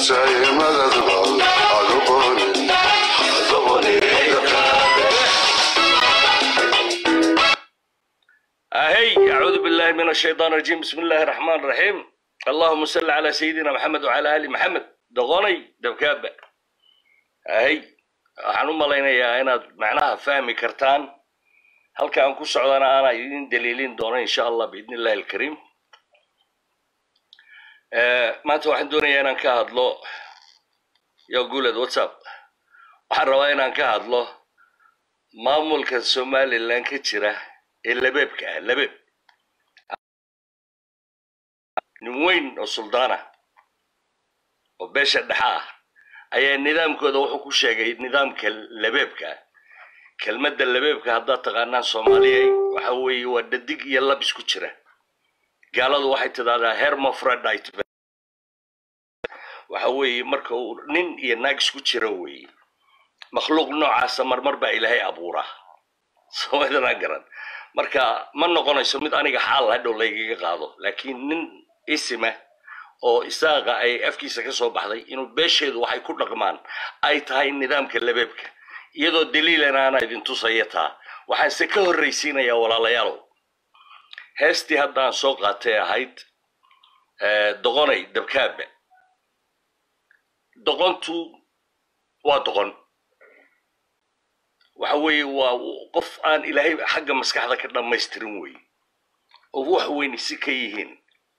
أهي أعوذ بالله من الشيطان الرجيم بسم الله الرحمن الرحيم اللهم صل على سيدنا محمد وعلى آل محمد دغوني دبكابة أهي waxaan u malaynayaa inaad macnaha fahmi kartaan halka aan ku socdana aana idin daliilin doono insha allah biidni illahi alkariim maanta waxaan doonayaa inaan ka hadlo yo guuled whatsapp waxaan rabaa inaan ka hadlo maamulka somaliland ka jira ee labeebka ah labeeb nin weyn oo suldaana oo beesha dhexa ah ayaa nidaamkooda wuxuu ku sheegay nidaamka labeebka ah kelmadda labeebka haddaad taqaanaan soomaaliyay waxa weeye waa dhadig iyo lab isku jira gaaladu waxay tidahdaa hermofrodite waxa weeye marka uu nin iyo naag isku jira weeye makhluuq noocaasa marmar baa ilaahay abuuraa soomalidanaa garan marka ma noqonayso mid aniga xaal hadhow laygaga qaado laakiin nin isima oo isaaqa ay afkiisa ka soo baxday inuu beesheedu waxay ku dhaqmaan ay tahay nidaamka labeebka iyadoo daliilan aana idin tusaya taa waxaanse ka horraysiinayaa walaalayaalow heestii haddaan soo qaatay ahayd doqonay dabkaabe doqontu waa doqon waxa weeye waa qof aan ilaahay xagga maskaxda ka dhammaystirin weeye oo wax weyni si ka yihiin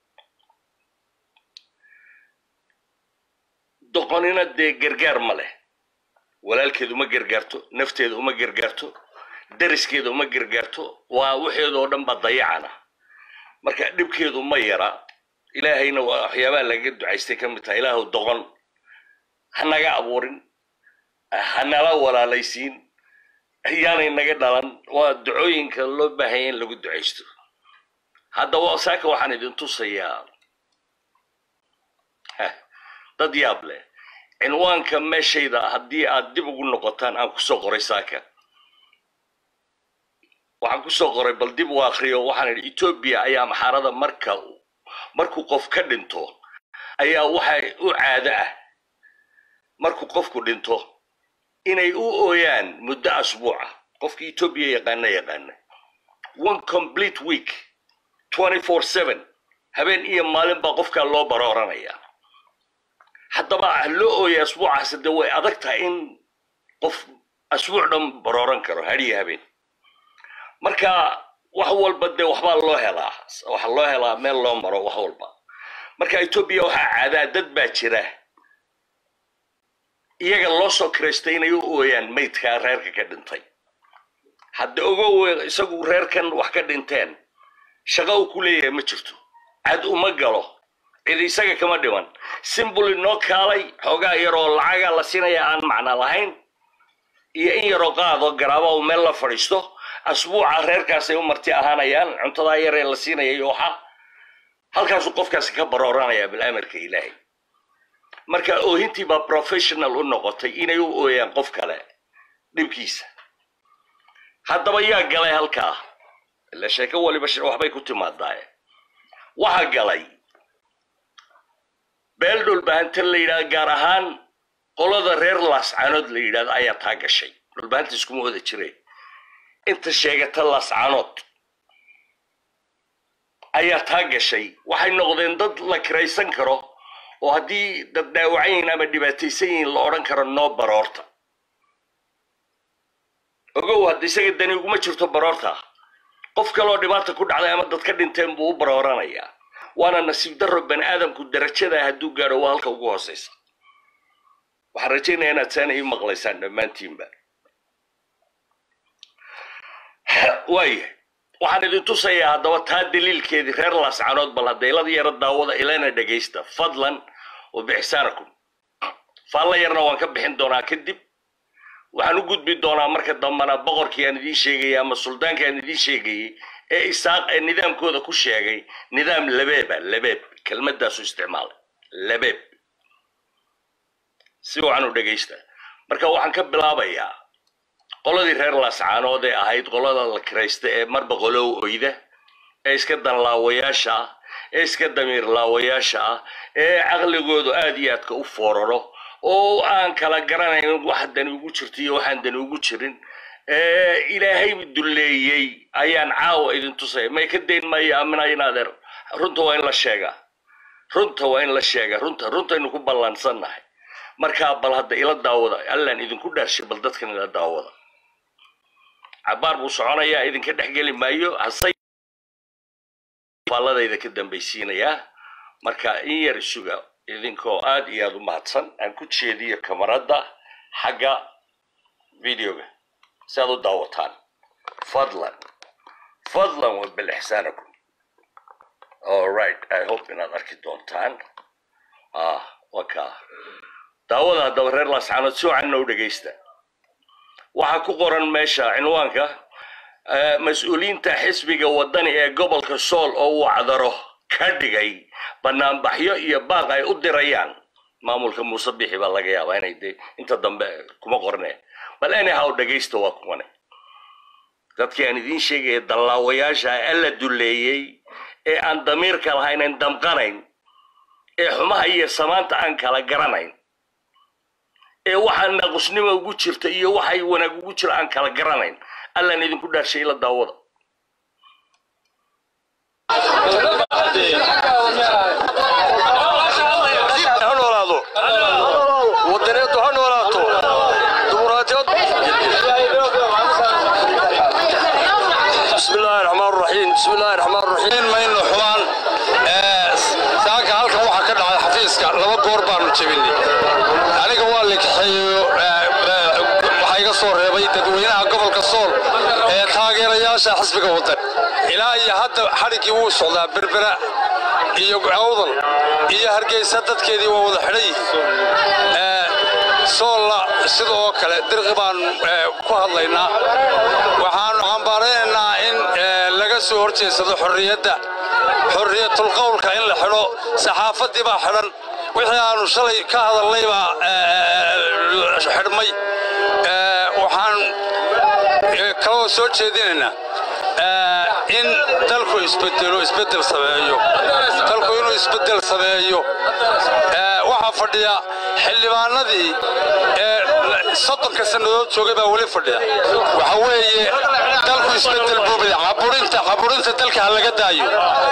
doqonina dee gargaar ma leh walaalkeedu ma gargaarto nafteedu uma gargaarto dariskeedu uma gargaarto waa waxeedu oo dhan baa dayacana marka dhibkeedu ma yara ilaahayna waa waxyaabaha laga ducaystay ka mid tahay ilaahu doqon ha naga abuurin ha nala walaalaysiin yaanay naga dhalan waa ducooyinka loo baahanya in lagu ducaysto haddaba saaka waxaan idin tusayaa dad yaab leh cinwaanka meeshayda haddii aad dib ugu noqotaan aan kusoo qoray saaka waxaan kusoo qoray bal dib u akriyo waxaan idhi etoobiya ayaa maxaarada marka markuu qof ka dhinto ayaa waxay u caado ah markuu qofku dhinto inay u ooyaan muddo asbuuca qofkii etoobiya yaqaana yaqaana one complete week twenty four seven habeen iyo maalin baa qofkaa loo barooranaya haddaba loo ooya asbuucaas de way adag tahay in qof asbuuc dhan barooran karo hadiyo habeen marka wax walba dee waxbaa loo helaa waxa loo helaa meel loo maro wax walba marka etoobiya waxaa caadaa dad baa jira iyaga loo soo kiraystay inay u ooyaan maydkaa reerka ka dhintay hadda ogow isagu reerkan wax ka dhinteen shaqo uu ku leeyahay ma jirto cad uma galo cid isaga kama dhiman simbuli noo kaalay xoogaa yaroo lacaga la siinaya aan macna lahayn iyo in yaroo qaado garaaba uu meel la fadhiisto asbuuca reerkaasay u marti ahaanayaan cuntadaa yaree la siinaya iyo waxa halkaasuu qofkaasi ka barooranaya bilamarka ilaahay marka oohintii baa professional u noqotay inay u ooyaan qof kale dhibkiisa haddaba yaa galay halkaa ila sheeko waliba waxbay ku timaadaaye waxa galay beel dhulbahantan la yidhahdo gaar ahaan qolada reer laascanood la yidhahdo ayaa taa gashay dhulbahanta iskuma wada jire inta sheegata laascanood ayaa taa gashay waxay noqdeen dad la kiraysan karo oo haddii dad dhaawacan yihiin ama dhibaataysan yihiin la odhan karo noo baroorta ogow hadda isaga dani uguma jirto baroorta qof kaleoo dhibaata ku dhacday ama dad ka dhinteen buu u barooranayaa waana nasiib darro bani aadamku darajada hadduu gaadho waa halka ugu hooseysa waxaan rajaynaya inaad saana ii maqlaysaan dhammaantiinba waaya waxaan idin tusayaa haddaba taa daliilkeedii reer laascanood bal hadda ilada yaro daawada ilana dhegaysta fadlan wa bixsaanakum faalla yarna waan ka bixin doonaa kadib waxaan u gudbi doonaa marka dambana boqorkii aan idiin sheegayay ama suldaankii aan idiin sheegayey ee isaaq ee nidaamkooda ku sheegay nidaam labeeba labeeb kelmadaasu isticmaalay labeeb si wacan u dhegaysta marka waxaan ka bilaabayaa qoladii reer laascaanood ee ahayd qolada la kiraysta ee marba qolow oyda ee iska danlaawayaasha ah ee iska damiir laawayaasha ah ee caqligoodu aad iyo aadka u fooraro oo aan kala garanayn wax dani ugu jirto iyo waxaan dani ugu jirin ee ilaahay dulleeyey ayaan caawa idin tusaya may ka dayn maayo amina inaadeer runta waa in la sheegaa runta waa in la sheegaa runta runtaynu ku ballansannahay markaa bal hadda ila daawada allaan idinku dhaarshay bal dadkan ila daawada cabaar buu soconayaa idinka dhex geli maayo hase faalladayda ka dambaysiinayaa marka in yar isuga idinkoo aad iyo aad u mahadsan aan ku jeediyo kamarada xagga videoga si aad u daawataan fadlan fadlan wa bilixsaanakum alright i hope inaad arki doontaan ah waka daawada haddaba reer laascaanood si wacanna u dhegaysta waxaa ku qoran meesha cinwaanka eh, mas-uuliyiinta xisbiga wadani ee gobolka sool oo uu cadaro ka dhigay banaanbaxyo iyo baaq ay u dirayaan maamulka muuse bixi baa laga yaabaa inay de inta dambe kuma qorneen bal anyhow dhegaysta waa kuwane dadkii aan idiin sheegaya dallaawayaasha alla duleeyey ee aan damiirka lahayn aan damqanayn ee xumaha iyo samaanta aan kala garanayn ee waxaa naqusnimo ugu jirta iyo waxay wanaag ugu jira aan kala garanayn allaan idinku dhaarshay ila daawada ha noolaado wadaneedu ha noolaato dimuqraadiyad bismi illaahi raxmaan raxiim bismi illaahi raxmaan raxiim maynu xumaan saaka halkan waxaa ka dhacay xafiiska laba goor baanu jebinay aniga waa la kaxeeyo waxaa iga soo reebay dadweynaha gobolka sool ee taageerayaasha xisbiga wadan ilaa iyo hadda xadhiggii wuu socdaa berbera iyo awdal iyo hargeysa dadkeedii waa wada xidhan yihiin Ee, soolla sidoo kale dirqi baan ee, ku hadlaynaa waxaanu cambaaraynaynaa in ee, laga soo horjeedsado xorriyadda xorriyatul qowlka in la xidho saxaafaddii baa xidhan wixii aanu shalay ka hadalnay baa ee, xidhmay Ee, waxaan ee, kaloo soo jeedinaynaa ee, in dalku isbedelo isbedel sameeyo dalku inuu isbedel sameeyo ee, waxaa fadhiya xildhibaanadii ee soddonka sannadood joogay baa weli fadhiya waxa weeye dalku isbedel buubay caburinta caburinta dalka ha laga daayo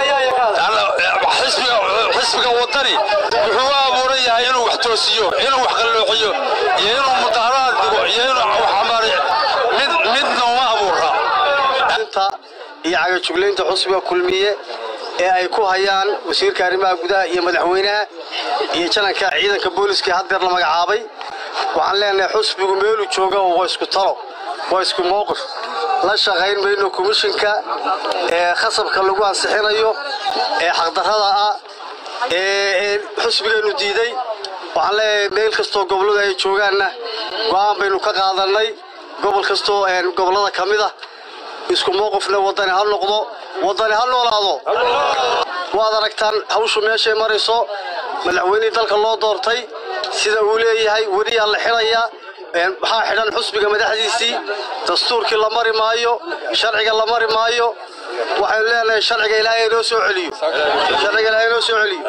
xisbiga xisbiga wadani wuxuu u abuuran yahay inuu wax toosiyo inuu wax qalloociyo iyo inuu mudaharaad dhigo iyo inuu wax amaariyo mid midna uma abuura inta iyo cagajuglaynta xusbiga kulmiye ee ay ku hayaan wasiirka arrimaha gudaha iyo madaxweynaha iyo jananka ciidanka booliska haddeer la magacaabay waxaan leenahay xusbigu meeluu jooga waa isku talo waa isku mowqif la shaqayn mayno komishinka ee khasabka lagu ansixinayo ee xaqdarrada ah ee ee xusbigeennu diiday waxaan leeyahay meel kastoo gobolladu ay joogaanna go'aan baynu ka qaadannay gobol kastoo een gobollada ka mid ah isku mowqifna wadani ha noqdo wadani ha noolaado waad aragtaan hawshu meeshay marayso madaxweynihii dalka loo doortay sida uu leeyahay weliyaa la xidhayaa een waxaa xidhan xusbiga madaxdiisii dastuurkii la mari maayo sharciga la mari maayo waxaynu leenahay sharciga ilaahay inoo soo celiyo sharciga ilaahay inoo soo celiyo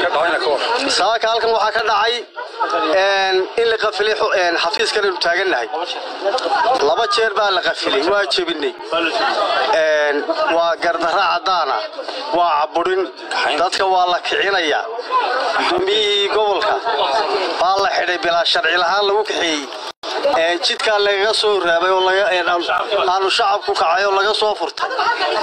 saaka halkan waxaa ka dhacay een, in la qafilay xu- een, xafiiskan aynu taagannahay laba jeer baa la qafilay waa jebinay Een, waa gardarra caddaana waa caburin dadka waa la kicinayaa gudoomiyihii gobolka baa la xidhay bilaa sharci lahaan lagu kaxeeyey Een, jidkaa lagaga soo raabay oo laga- een, aanu- aanu shacabku kacay oo laga soo furtay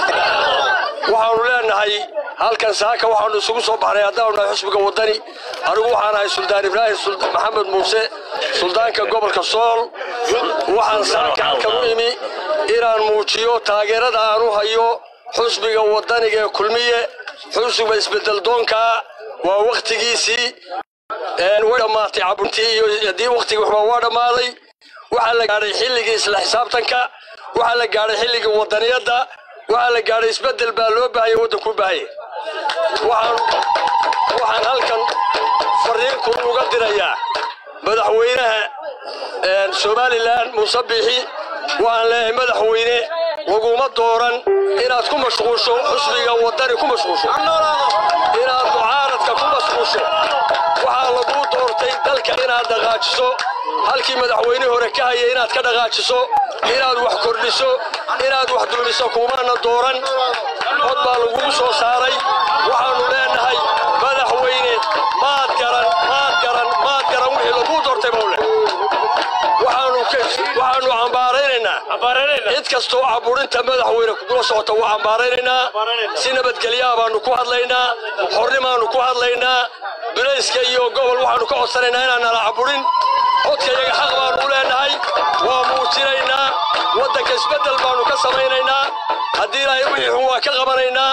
waxaanu leenahay halkan saaka waxaanu isugu soo baxnay haddaanu nahay xusbiga wadani anigu waxaan ahay suldaan ibraahim Sul- maxamed muuse suldaanka gobolka sool waxaan saaka halkan u imi inaan muujiyo taageerada aan u hayo xusbiga wadaniga ee kulmiye xusbiga isbedel doonka waa wakhtigiisii een, way dhammaatay cabuntii iyo haddii wakhtigii waxba waa dhammaaday waxaa la gaadhay xilligii isla xisaabtanka waxaa la gaadhay xilligii wadaniyadda waxaa la gaadhay isbedel baa loo baahaya waddanku u baahaya waxaan waxaan halkan fariinku uga dirayaa madaxweynaha een, somalilan muuse biixi waxaan leeyahay madaxweyne laguma dooran inaad ku mashquusho xusbiga wadani ku mashquusho inaad mucaaradka ku mashquusho waxaa laguu doortay dalka inaad dhaqaajiso halkii madaxweyne hore ka hayay inaad ka dhaqaajiso inaad wax kordhiso inaad wax dulmiso kumaana dooran cod baa lagugu soo saaray waxaannu leenahay madaxweyne maad garan maad garan maad garan wixii laguu doortay bawle waxaanu waxaanu cambaaraynaynaa cid kastoo caburinta madaxweyne kugula socota waa cambaaraynaynaa si nabadgelyaa baanu ku hadlaynaa xornimaanu ku hadlaynaa dulayska iyo gobol waxaanu ka codsanaynaa inaan nala caburin codka iyaga xaq baanu u leenahay waa muujinaynaa waddanka isbeddel baanu ka samaynaynaa haddii ilaahay wixii xun waa ka qabanaynaa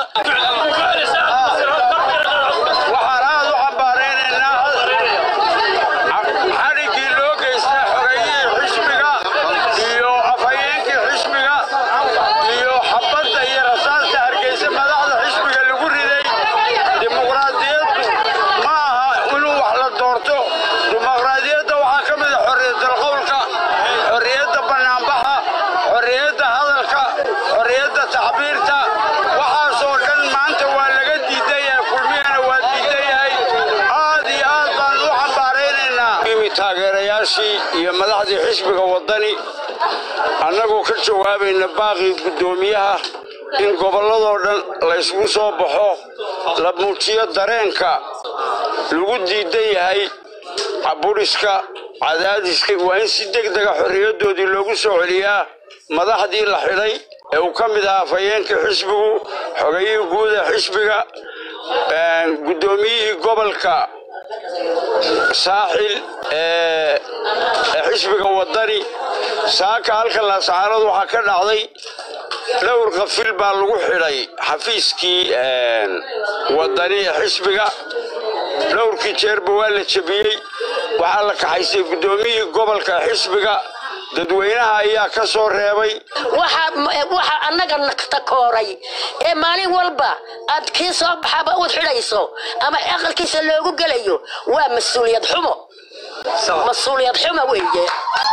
waxaan aad u cambaaraynaynaa xadhiggii loo geystay xogeeyihii xisbiga iyo afhayeenkii xisbiga iyo xabadda iyo rasaasta hargeysa madaxda xisbiga lagu riday dimuqraadiyaddu ma aha inuu wax la doorto dimuqraadiyadda waxaa ka mid a xorriyatul qowlka xorriyadda bannaanbaxa xorriyadda hadalka xorriyadda tacbiirta waxaasoo dhan maanta waa laga diidan yahay kulmiyana waa diidan yahay aad iyo aad baan u cambaaraynaynaa imi taageerayaashii iyo madaxdii xisbiga waddani annagoo ka jawaabayna baaqii guddoomiyaha in gobolladoo dhan laysgu soo baxo la muujiyo dareenka lagu diidan yahay cabudhiska cadaadiska waa in si deg dega xorriyaddoodii loogu soo celiyaa madaxdii la xidhay ee uu ka mid ahaa afhayeenkii xisbigu xogayihii guud ee xisbiga guddoomiyihii gobolka saaxil ee ee xisbiga waddani saaka halka laascaanood waxaa ka dhacday dhowr qafil baa lagu xidhay xafiiskii waddani ee xisbiga dhowrkii jeerba waa la jebiyey waxaa la kaxaysay guddoomiyihii gobolka xisbiga dadweynaha ayaa ka soo reebay waxa annaga takooray ee maalin walba aad kii soo baxaba uud xidhayso ama aqalkiisa loogu gelayo waa mas-uuliyad xumo mas-uuliyad xumo weeye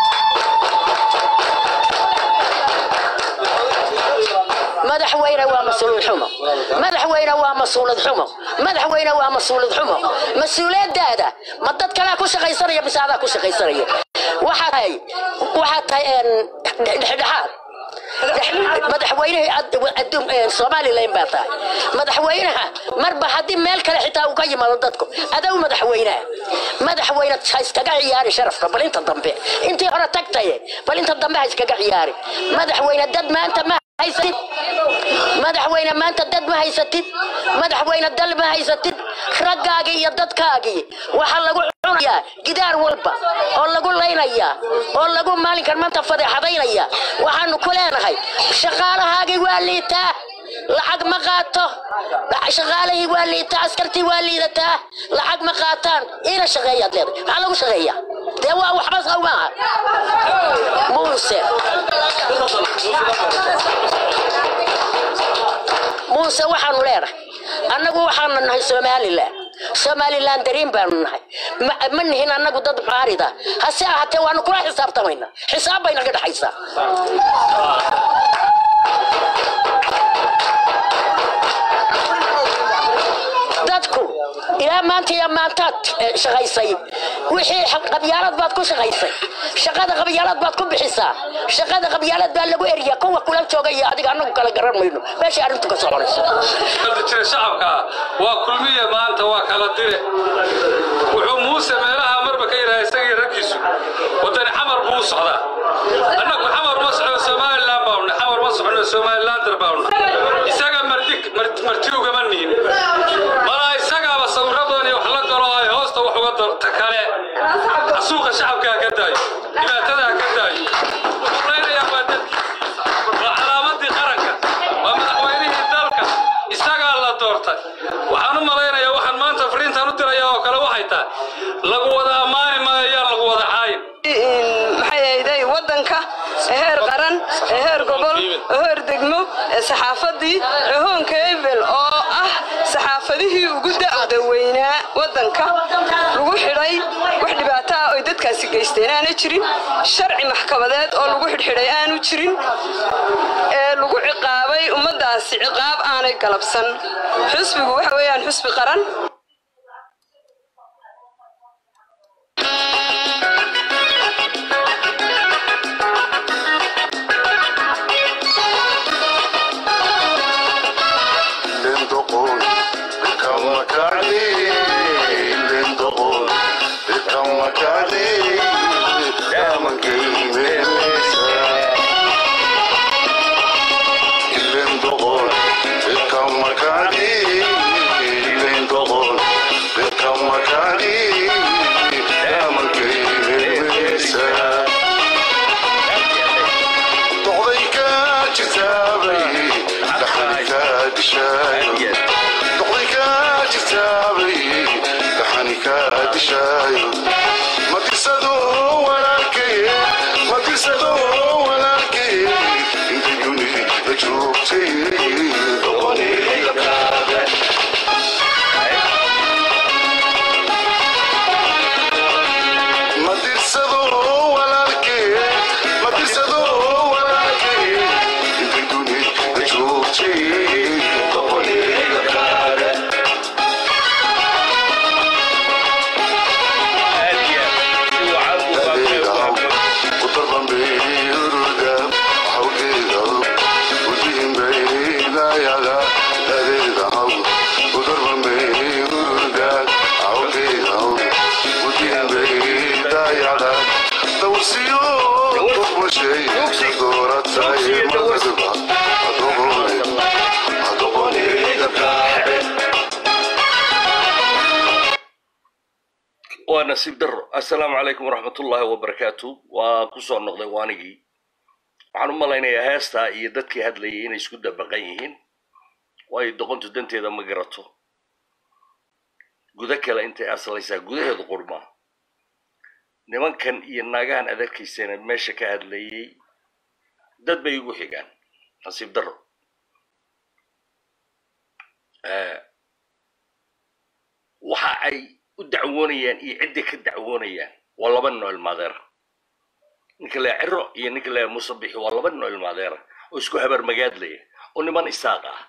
madaxweyne waa mas-uuliyad xumo madaxweyne waa mas-uuliyad xumo madaxweyne waa mas-uuliyad xumo mas-uuliyadaada ma dad kalea ku shaqaysanaya mise adaa ku shaqaysanaya waxaa tahay waxaa tahay dhexdhexaad madaxweynihii somalilan baa tahay madaxweynaha marba haddii meel kale xitaa uu ka yimaado dadku adow madaxweynaha madaxweyne ha iskaga ciyaari sharafka bal inta dambe intii hore tagtaye bal inta dambe ha iskaga ciyaari madaxweyne dad maanta ma haysatid madaxweyne maanta dad ma haysatid madaxweyne dal ma haysatid raggaagii iyo dadkaagii waxaa lagu cunayaa gidaar walba oo lagu laynayaa oo lagu maalinkan maanta fadeexadaynaya waxaanu ku leenahay shaqaalahaagii waa liitaa lacag ma qaato shaqaalihii waa liitaa askartii waa liidataa lacag ma qaataan ina shaqeeyaad leedahay maxaa lagu shaqeeyaa dee waa waxba saw maaha muuse muuse waxaanu leenahay annagu waxaanu nahay somalilan somalilan dariin baanu nahay ma nihin annagu dad mucaarida hase ahaatee waanu kula xisaabtamayna xisaab bay naga dhexaysaa dadku ilaa maanta iyo maantaad shaqaysay wixii qabyaalad baad ku shaqaysay shaqada qabyaalad baad ku bixisaa shaqada qabyaalad baa lagu eriya kuwa kula jooga iyo adiga annagu kala garan mayno meeshay arrintu ka soconayso jira shacabka waa kulmiye maanta waa kala dire wuxuu muuse meelaha marba ka yidhaha isagii raggiisu wadani xamar buu u socdaa annagu xamar ma socno somalilan baanu xamar ma socno somalilander baanu isaga marti marti ugama nihin malaa isagaaba sawirro badan iyo wax la galo ay hoosta wax uga darta kale xasuuqa shacabkaa ka daayo dhibaatadaa ka daayo wuxuu leynayaa waa dadkiisii waa calaamadii qaranka waa madaxweynihii dalka isagaa la doortay waxaan u malaynayaa waxaan maanta fariintaan u dirayaa oo kale waxay tahay lagu wada ammaani maayo yaan lagu wada caayin maxay ahayday waddanka heer qaran heer gobol heer degmo saxaafadii hoonka ebel oo ah saxaafadihii ugu da'da weynaa waddanka lagu xidhay wax dhibaato ah oy dadkaasi geysteen aana jirin sharci maxkamadeed oo lagu xidhxidhay aanu jirin ee lagu ciqaabay ummaddaasi ciqaab aanay galabsan xusbigu waxa weeyaan xusbi qaran waa nasiib daro assalaamu calaykum waraxmatullaahi wabarakaatu waa ku soo noqday waanigii waxaan u malaynayaa heestaa iyo dadkii hadlayay inay isku dabaqan yihiin waayo doqontu danteeda ma garato gudo kale intay aslaysaa gudaheedu qurmaa nimankan iyo naagahan adarkaysana meesha ka hadlayay dad bay igu xigaan nasiib daro waxa ay u dacwoonayaan iyo cidday ka dacwoonayaan waa laba noo ilmaadeera ninka lea ciro iyo ninka lea musabixi waa laba noo ilmaadeera oo isku habar magaadlaya oo niman isaaq ah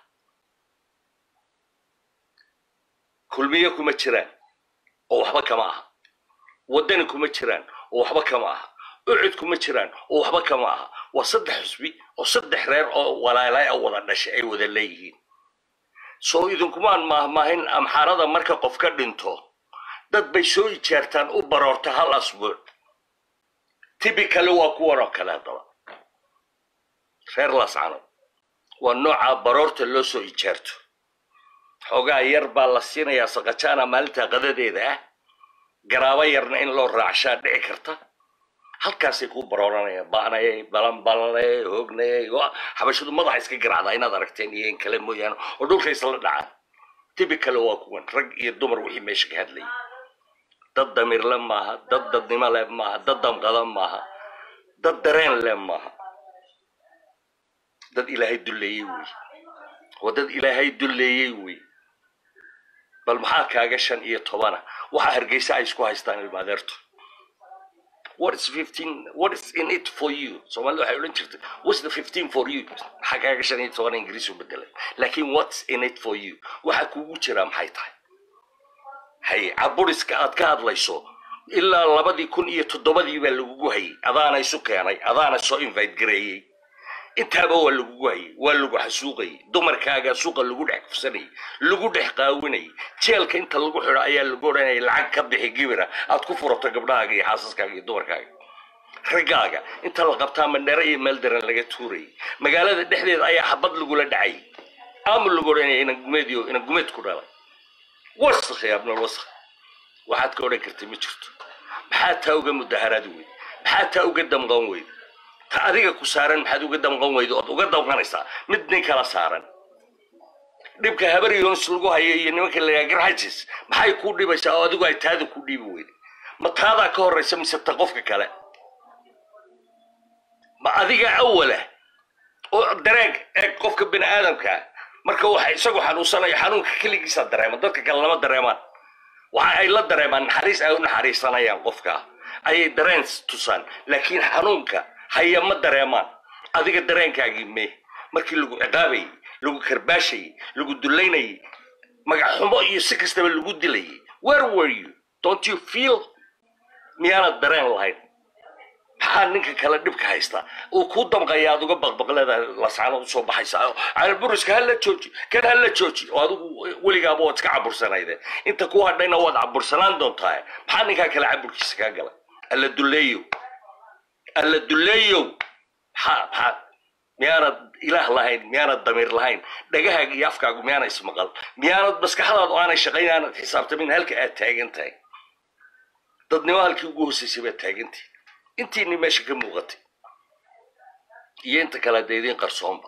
kulmiye kuma jiraan oo waxba kama aha waddani kuma jiraan oo waxba kama aha ucud kuma jiraan oo waxba kama aha waa saddex xusbi oo saddex reer oo walaalay a wada dhashay ay wada leeyihiin soo idinkumaan maahmaahin amxaarada marka qof ka dhinto dad bay soo ijaartaan u baroorta hal asbuuc tibi kale waa kuwan oo kale haddaba reer lascano waa nooca baroorta loo soo ijaarto xoogaa yar baa la siinayaa saqajaana maalinta qadadeeda ah garaabo yarna in loo raacshaa dhici karta halkaasay kuu barooranayaan baanayay balanbalanayay hoognayay xabashadu madaxa iska garaacdaa inaad aragteen iyo in kale mooyaane oo dhulka isla dhacaan tibi kale waa kuwan rag iyo dumar wixii meesha ka hadlayay dad damirle maaha dad dadnimo leh maaha dad damqada maaha dad dareen leh maaha dad ilaahay dulleeyey wey waa dad ilaahay dulleeyey wey bal maxaa kaaga shan iyo tobana waxa hargeysa ay isku haystaan ilmaadeertu what is 15 what is in it for you soomaalida waxay odhan jirtay what's the 15 for you maxaa kaaga shan iyo toban ingiriis u bedelay laakiin what's in it for you waxa kugu jira maxay tahay hay caburiska aad ka hadlayso ilaa labadii kun iyo toddobadii baa lagugu hayay adaana isu keenay adaana soo invite gareeyey intaaba waa lagugu hayay waa lagu xasuuqayay dumarkaaga suuqa lagu dhex kufsanayay lagu dhex qaawinayay jeelka inta lagu xidho ayaa lagu odhanayay lacag ka bixi gibira aad ku furato gabdhahaaga iyo xaasaskaaga iyo dumarkaaga raggaaga inta la qabtaa mandhare iyo meel daran laga tuurayay magaalada dhexdeeda ayaa xabad lagula dhacay ama lagu odhanaya inan gumeediyo inan gumeed ku dhalay wasakh ya abnal wasakh waxaad ka odhan kartay ma jirto maxaa taa uga mudaharaad weyd maxaa taa uga damqan weyd ta adiga ku saaran maxaad uga damqan weydo ood uga damqanaysaa mid nin kala saaran dhibka habar yoonis lagu hayo iyo nimanka layaa garxajis maxay kuu dhibaysaa oo adigu ay taada ku dhiibi weyday ma taadaa ka horraysa mise ta qofka kale ma adiga awala oo dareeg eeg qofka bini aadamka marka waxa isagu xanuunsanayo xanuunka keligiisa dareema dadka kale lama dareemaan waxa ay la dareemaan naxariis ay u naxariisanayaan qofka ayay dareen tusaan laakiin xanuunka haya ma dareemaan adiga dareenkaagii mee markii lagu ciqaabayay lagu karbaashayay lagu dulaynayay magac xumo iyo si kastaba lagu dilayay where were you don't you feel miyaanad dareen lahayn maxaa ninka kale dhibka haysta uu kuu damqaya aad uga baqbaqleeda lascaanood usoo baxaysa carburiska hala jooji kan hala jooji oo adigu weligaaba waad iska cabursanayde inta ku hadhayna waad cabursanaan doontaa maxaa ninkaa kale caburkiisa kaa gala alla duleeyo alla duleeyo maxaa maxaa miyaanad ilaah lahayn miyaanad damiir lahayn dhagahaaga iyo afkaagu miyaana ismaqal miyaanad maskaxdaadu aanay shaqayn aanad xisaabtamin halka aad taagan tahay dadnimo halkii ugu horsaysay baad taagantahay intiini meesha ka muuqatay iyo inta kale dee idiin qarsoonba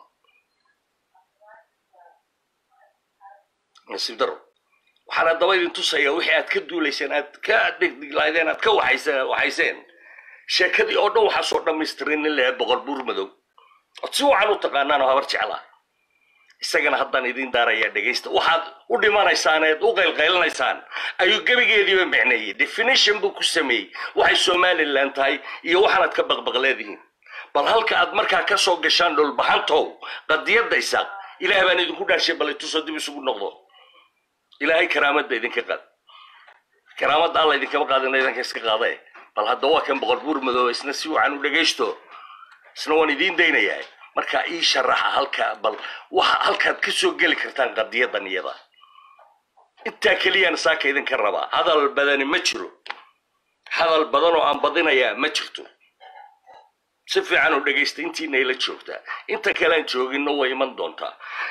nasiib daro waxaan haddaba idin tusaya wixii aad ka duulayseen aad ka dhigdhiglaydeen aad ka waxayseen waxayseen sheekadii oo dhan waxaa soo dhammaystirin nin lehe boqol buur madow ood si wacan u taqaanaan oo habar jeclaa isagana haddaan idiin daarayaa dhegaysta waxaad u dhimanaysaan eed u qaylqaylanaysaan ayuu gebigeediiba micneeyey definition buu ku sameeyey waxay somalilan tahay iyo waxaanaad ka baqbaqleedihiin bal halka aad markaa ka soo gashaan dhulbaxantow qadiyadda isaaq ilaah baan idinku dhaashay bal itusoo dib isugu noqdo ilaahay karaamadda idinka qaad karaamadda alla idinkama qaadina idinka iska qaade bal hadda waa kan boqol buur madooba isna si wacan u dhegaysto isna waan idiin daynayaa markaa ii sharaxa halka bal waxa halkaad ka soo geli kartaan qadiyadan iyada intaa keliyaan saaka idinka rabaa hadal badani ma jiro hadal badan oo aan badinayaa ma jirto si fiican u dhegaysta intiina ila joogtaa inta kalean jooginno way iman doontaa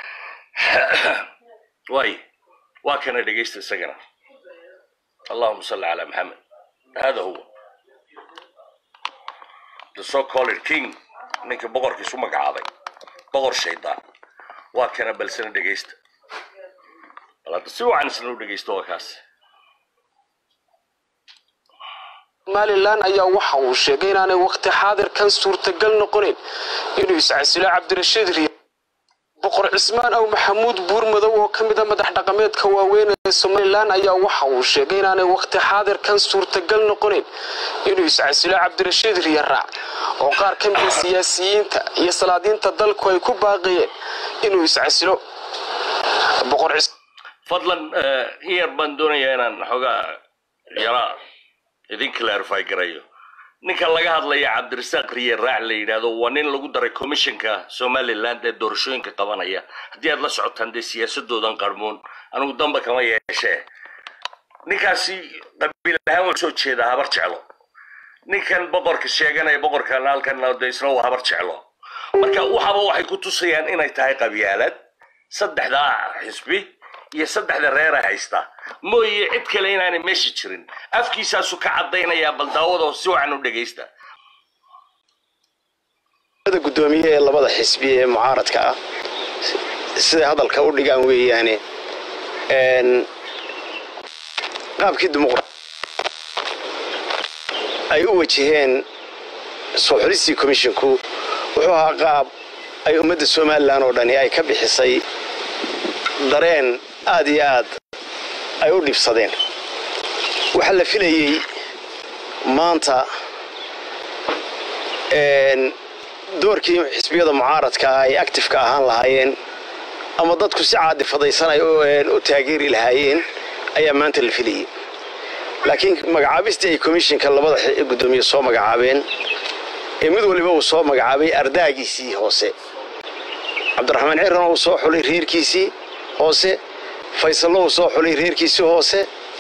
waay waa kana dhegaysta isagana allahuma salli calaa maxamed hada huwa the so called king ninka boqorkiisu magacaabay boqor shaydaan waa kana balsana dhegaysta bal hadda si wacan isna u dhegaysta waa kaas somalilan ayaa waxa uu sheegay inaanay waqti xaadirkan suurtagal noqonin inuu iscasilo cabdirashiid riya boqor cismaan aw maxamuud buurmadow oo ka mid a madax dhaqameedka waaweyn ee somalilan ayaa waxa uu sheegay inaanay waqti xaadirkan suurtagal noqonin inuu iscasilo cabdirashiid riya raac oo qaar ka mida siyaasiyiinta iyo salaadiinta dalku ay ku baaqayeen inuu iscasilo boqor fadlan in yar baan doonayaa inaan xoogaa yaraa idin clarify garayo ninka laga hadlaya cabdirasaaq riye raac la yidhaahdo waa nin lagu daray commissionka somaliland ee doorashooyinka qabanaya haddii aad la socotaan dee siyaasadoodan qarmoon anigu damba kama yeeshee ninkaasi qabiil ahaan waa soo jeedaa habar jeclo ninkan boqorka sheeganaya boqorkan halkan de isna waa habar jeclo marka waxaba waxay ku tusayaan inay tahay qabyaalad saddexdaa xisbi iyo saddexda reera haysta mooye cid kale inaanay meesha jirin afkiisaasu ka caddaynayaa bal daawadoo si wacan u dhegaysta gudoomiye ee labada xisbi ee mucaaradka ah siday hadalka u dhigaan weeyaane qaabkii dimuqra ay u wajaheen soo xulistii komishinku wuxuu ahaa qaab ay ummadda somalilan oo dhani ay ka bixisay dareen aad iyo aad ay u dhibsadeen waxaa la filayey maanta doorkii xisbiyada mucaaradka ay actifeka ahaan lahaayeen ama dadku si caadifadaysan ay u taageeri lahaayeen ayaa maanta la filayey laakiin magacaabistii ay komishinka labada gudoomiye soo magacaabeen ee mid waliba uu soo magacaabay ardaagiisii hoose cabdiraxmaan cirana uu soo xulay reerkiisii hoose faysallo uu soo xulay reerkiisii hoose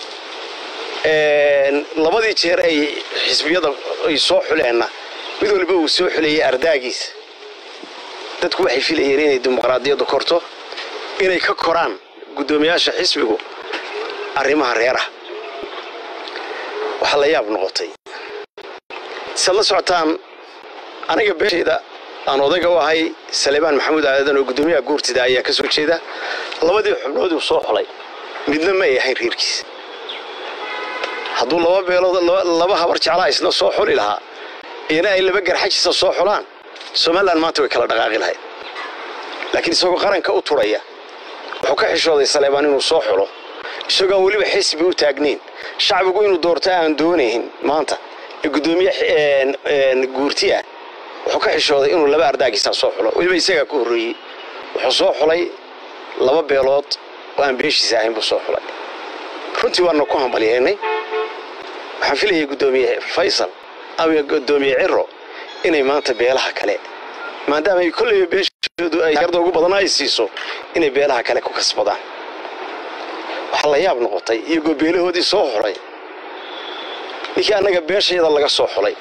labadii jeer ay xisbiyada ay soo xuleenna mid waliba uu soo xulayay ardaagiisa dadku waxay filayeen inay dimuqraadiyaddu korto inay ka koraan guddoomiyaasha xisbigu arrimaha reeraha waxaa la yaab noqotay siad la socotaan aniga beeshayda aan odayga u ahay saleebaan maxamuud aadan oo guddoomiyaha guurtida ayaa ka soo jeeda labadii xubnood uu soo xulay midna ma ay ahayn reerkiisa hadduu laba beelood laba habar jeclaa isna soo xuli lahaa iyana ay laba garxajisa soo xulaan somalilan maanta way kala dhaqaaqi lahayd laakiin isagoo qaranka u turaya wuxuu ka xishooday saleebaan inuu soo xulo isagoo aan weliba xisbi u taagnayn shacbigu inuu doorto aan doonayn maanta ee guddoomiye een, een, guurti ah wuxuu ka xishooday inuu laba ardaagiisaa soo xulo weliba isagaa ku horreeyey wuxuu soo xulay laba beelood oo aan beeshiisa ahayn buu soo xulay runtii waana ku hambalyeennay waxaan filayay guddoomiye faysal ama guddoomiye ciro inay maanta beelaha kale maadaama ay kolleyba beeshoodu ay arda ugu badan ay siiso inay beelaha kale ku kasbadaan waxaa la yaab noqotay iyagoo beelahoodii soo xulay ninkii annaga beeshayada laga soo xulay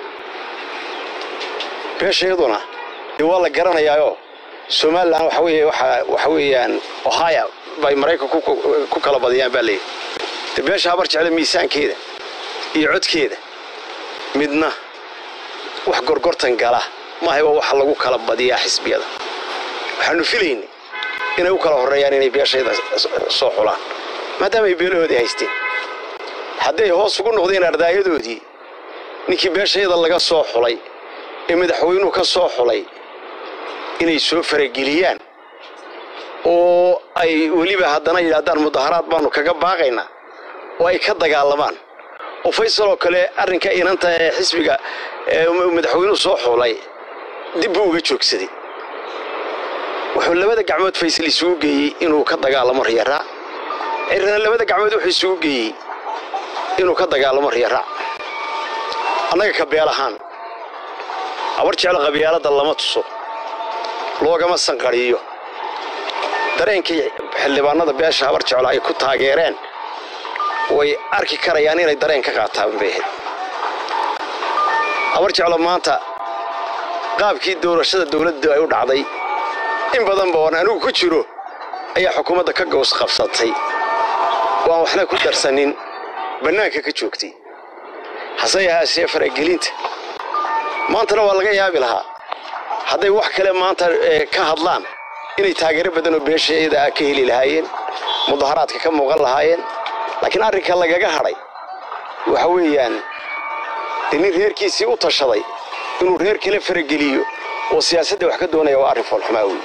beeshayaduna dee waa la garanayaayoo somalilan waxa weeye waxa waxa weeyaan ohio bay maraykanku ku- ku kala badiyaan baa leeyahy dee beesha habar jecla miisaankeeda iyo codkeeda midna wax gorgortan gala maaha waa waxa lagu kala badiyaa xisbiyada waxaanu filaynay inay u kala horreeyaan inay beeshayda soo xulaan maadaama ay beelahoodii haysteen hadday hoos ugu noqdeen ardaayadoodii ninkii beeshayada laga soo xulay ee madaxweynuhu ka soo xulay inay soo farageliyaan oo ay weliba haddana yidhaahdaan mudaharaad baanu kaga baaqaynaa oo ay ka dagaalamaan oo faysal oo kale arrinka inanta ee xisbiga ee madaxweynuhu soo xulay dib buu uga joogsaday wuxuu labada gacmood faysal isugu geeyey inuu ka dagaalamo riyaraac cirana labada gacmood wuxuu isugu geeyey inuu ka dagaalamo riyaraac annaga ka beel ahaan habar jeclo qabyaaladda lama tuso loogama sanqadhiyo dareenkii xildhibaanada beesha habar jeclo ay ku taageereen way arki karayaan inay dareen ka qaataan bay ahayd habar jeclo maanta qaabkii doorashada dowladdu ay u dhacday in badan ba oon anigu ku jiro ayaa xukuumadda ka gows qabsatay oo aan waxna ku darsanin bannaanka ka joogtay hase yahaasee faragelinta maantana waa laga yaabi lahaa hadday wax kale maanta eh, ka hadlaan inay taageero badan oo beesheeda ah ka heli lahaayeen mudaharaadka ka muuqan lahaayeen laakiin arrinka lagaga hadhay waxa weeyaan dee nin reerkiisii u tashaday inuu reer kale farageliyo oo siyaasadda wax ka doonaya waa arrin foolxumaa weeye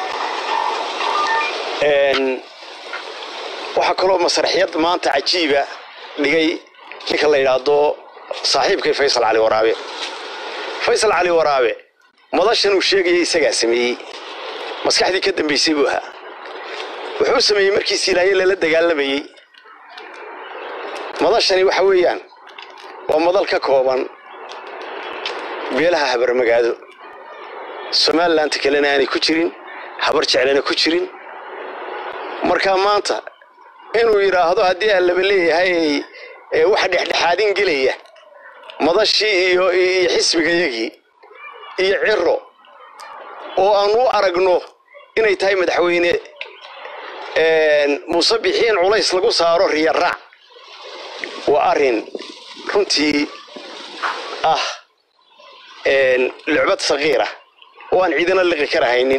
Een, waxaa kaloo masraxiyad maanta cajiiba dhigay ninka la yidhaahdo saaxiibkay faysal cali waraabe faysal cali waraabe madashan uu sheegaya isagaa sameeyey maskaxdii ka dambaysay buu ahaa wuxuu sameeyey markii siilaaye lala dagaalamayey madashani waxa weeyaan waa madal ka kooban beelaha habarmagaado somalilanti kalena aanay ku jirin habar jeclana ku jirin markaa maanta inuu yidhaahdo haddii aan laba leeyahay ee waxa dhexdhexaadin gelaya madashii iyo iyo xisbigayagii iyo ciro oo aan u aragno inay tahay madaxweyne een, muuse bixiin culays lagu saaro riyaraac waa arrin runtii ah een, lucbad sagiira oo aan ciidana liqi karahaynin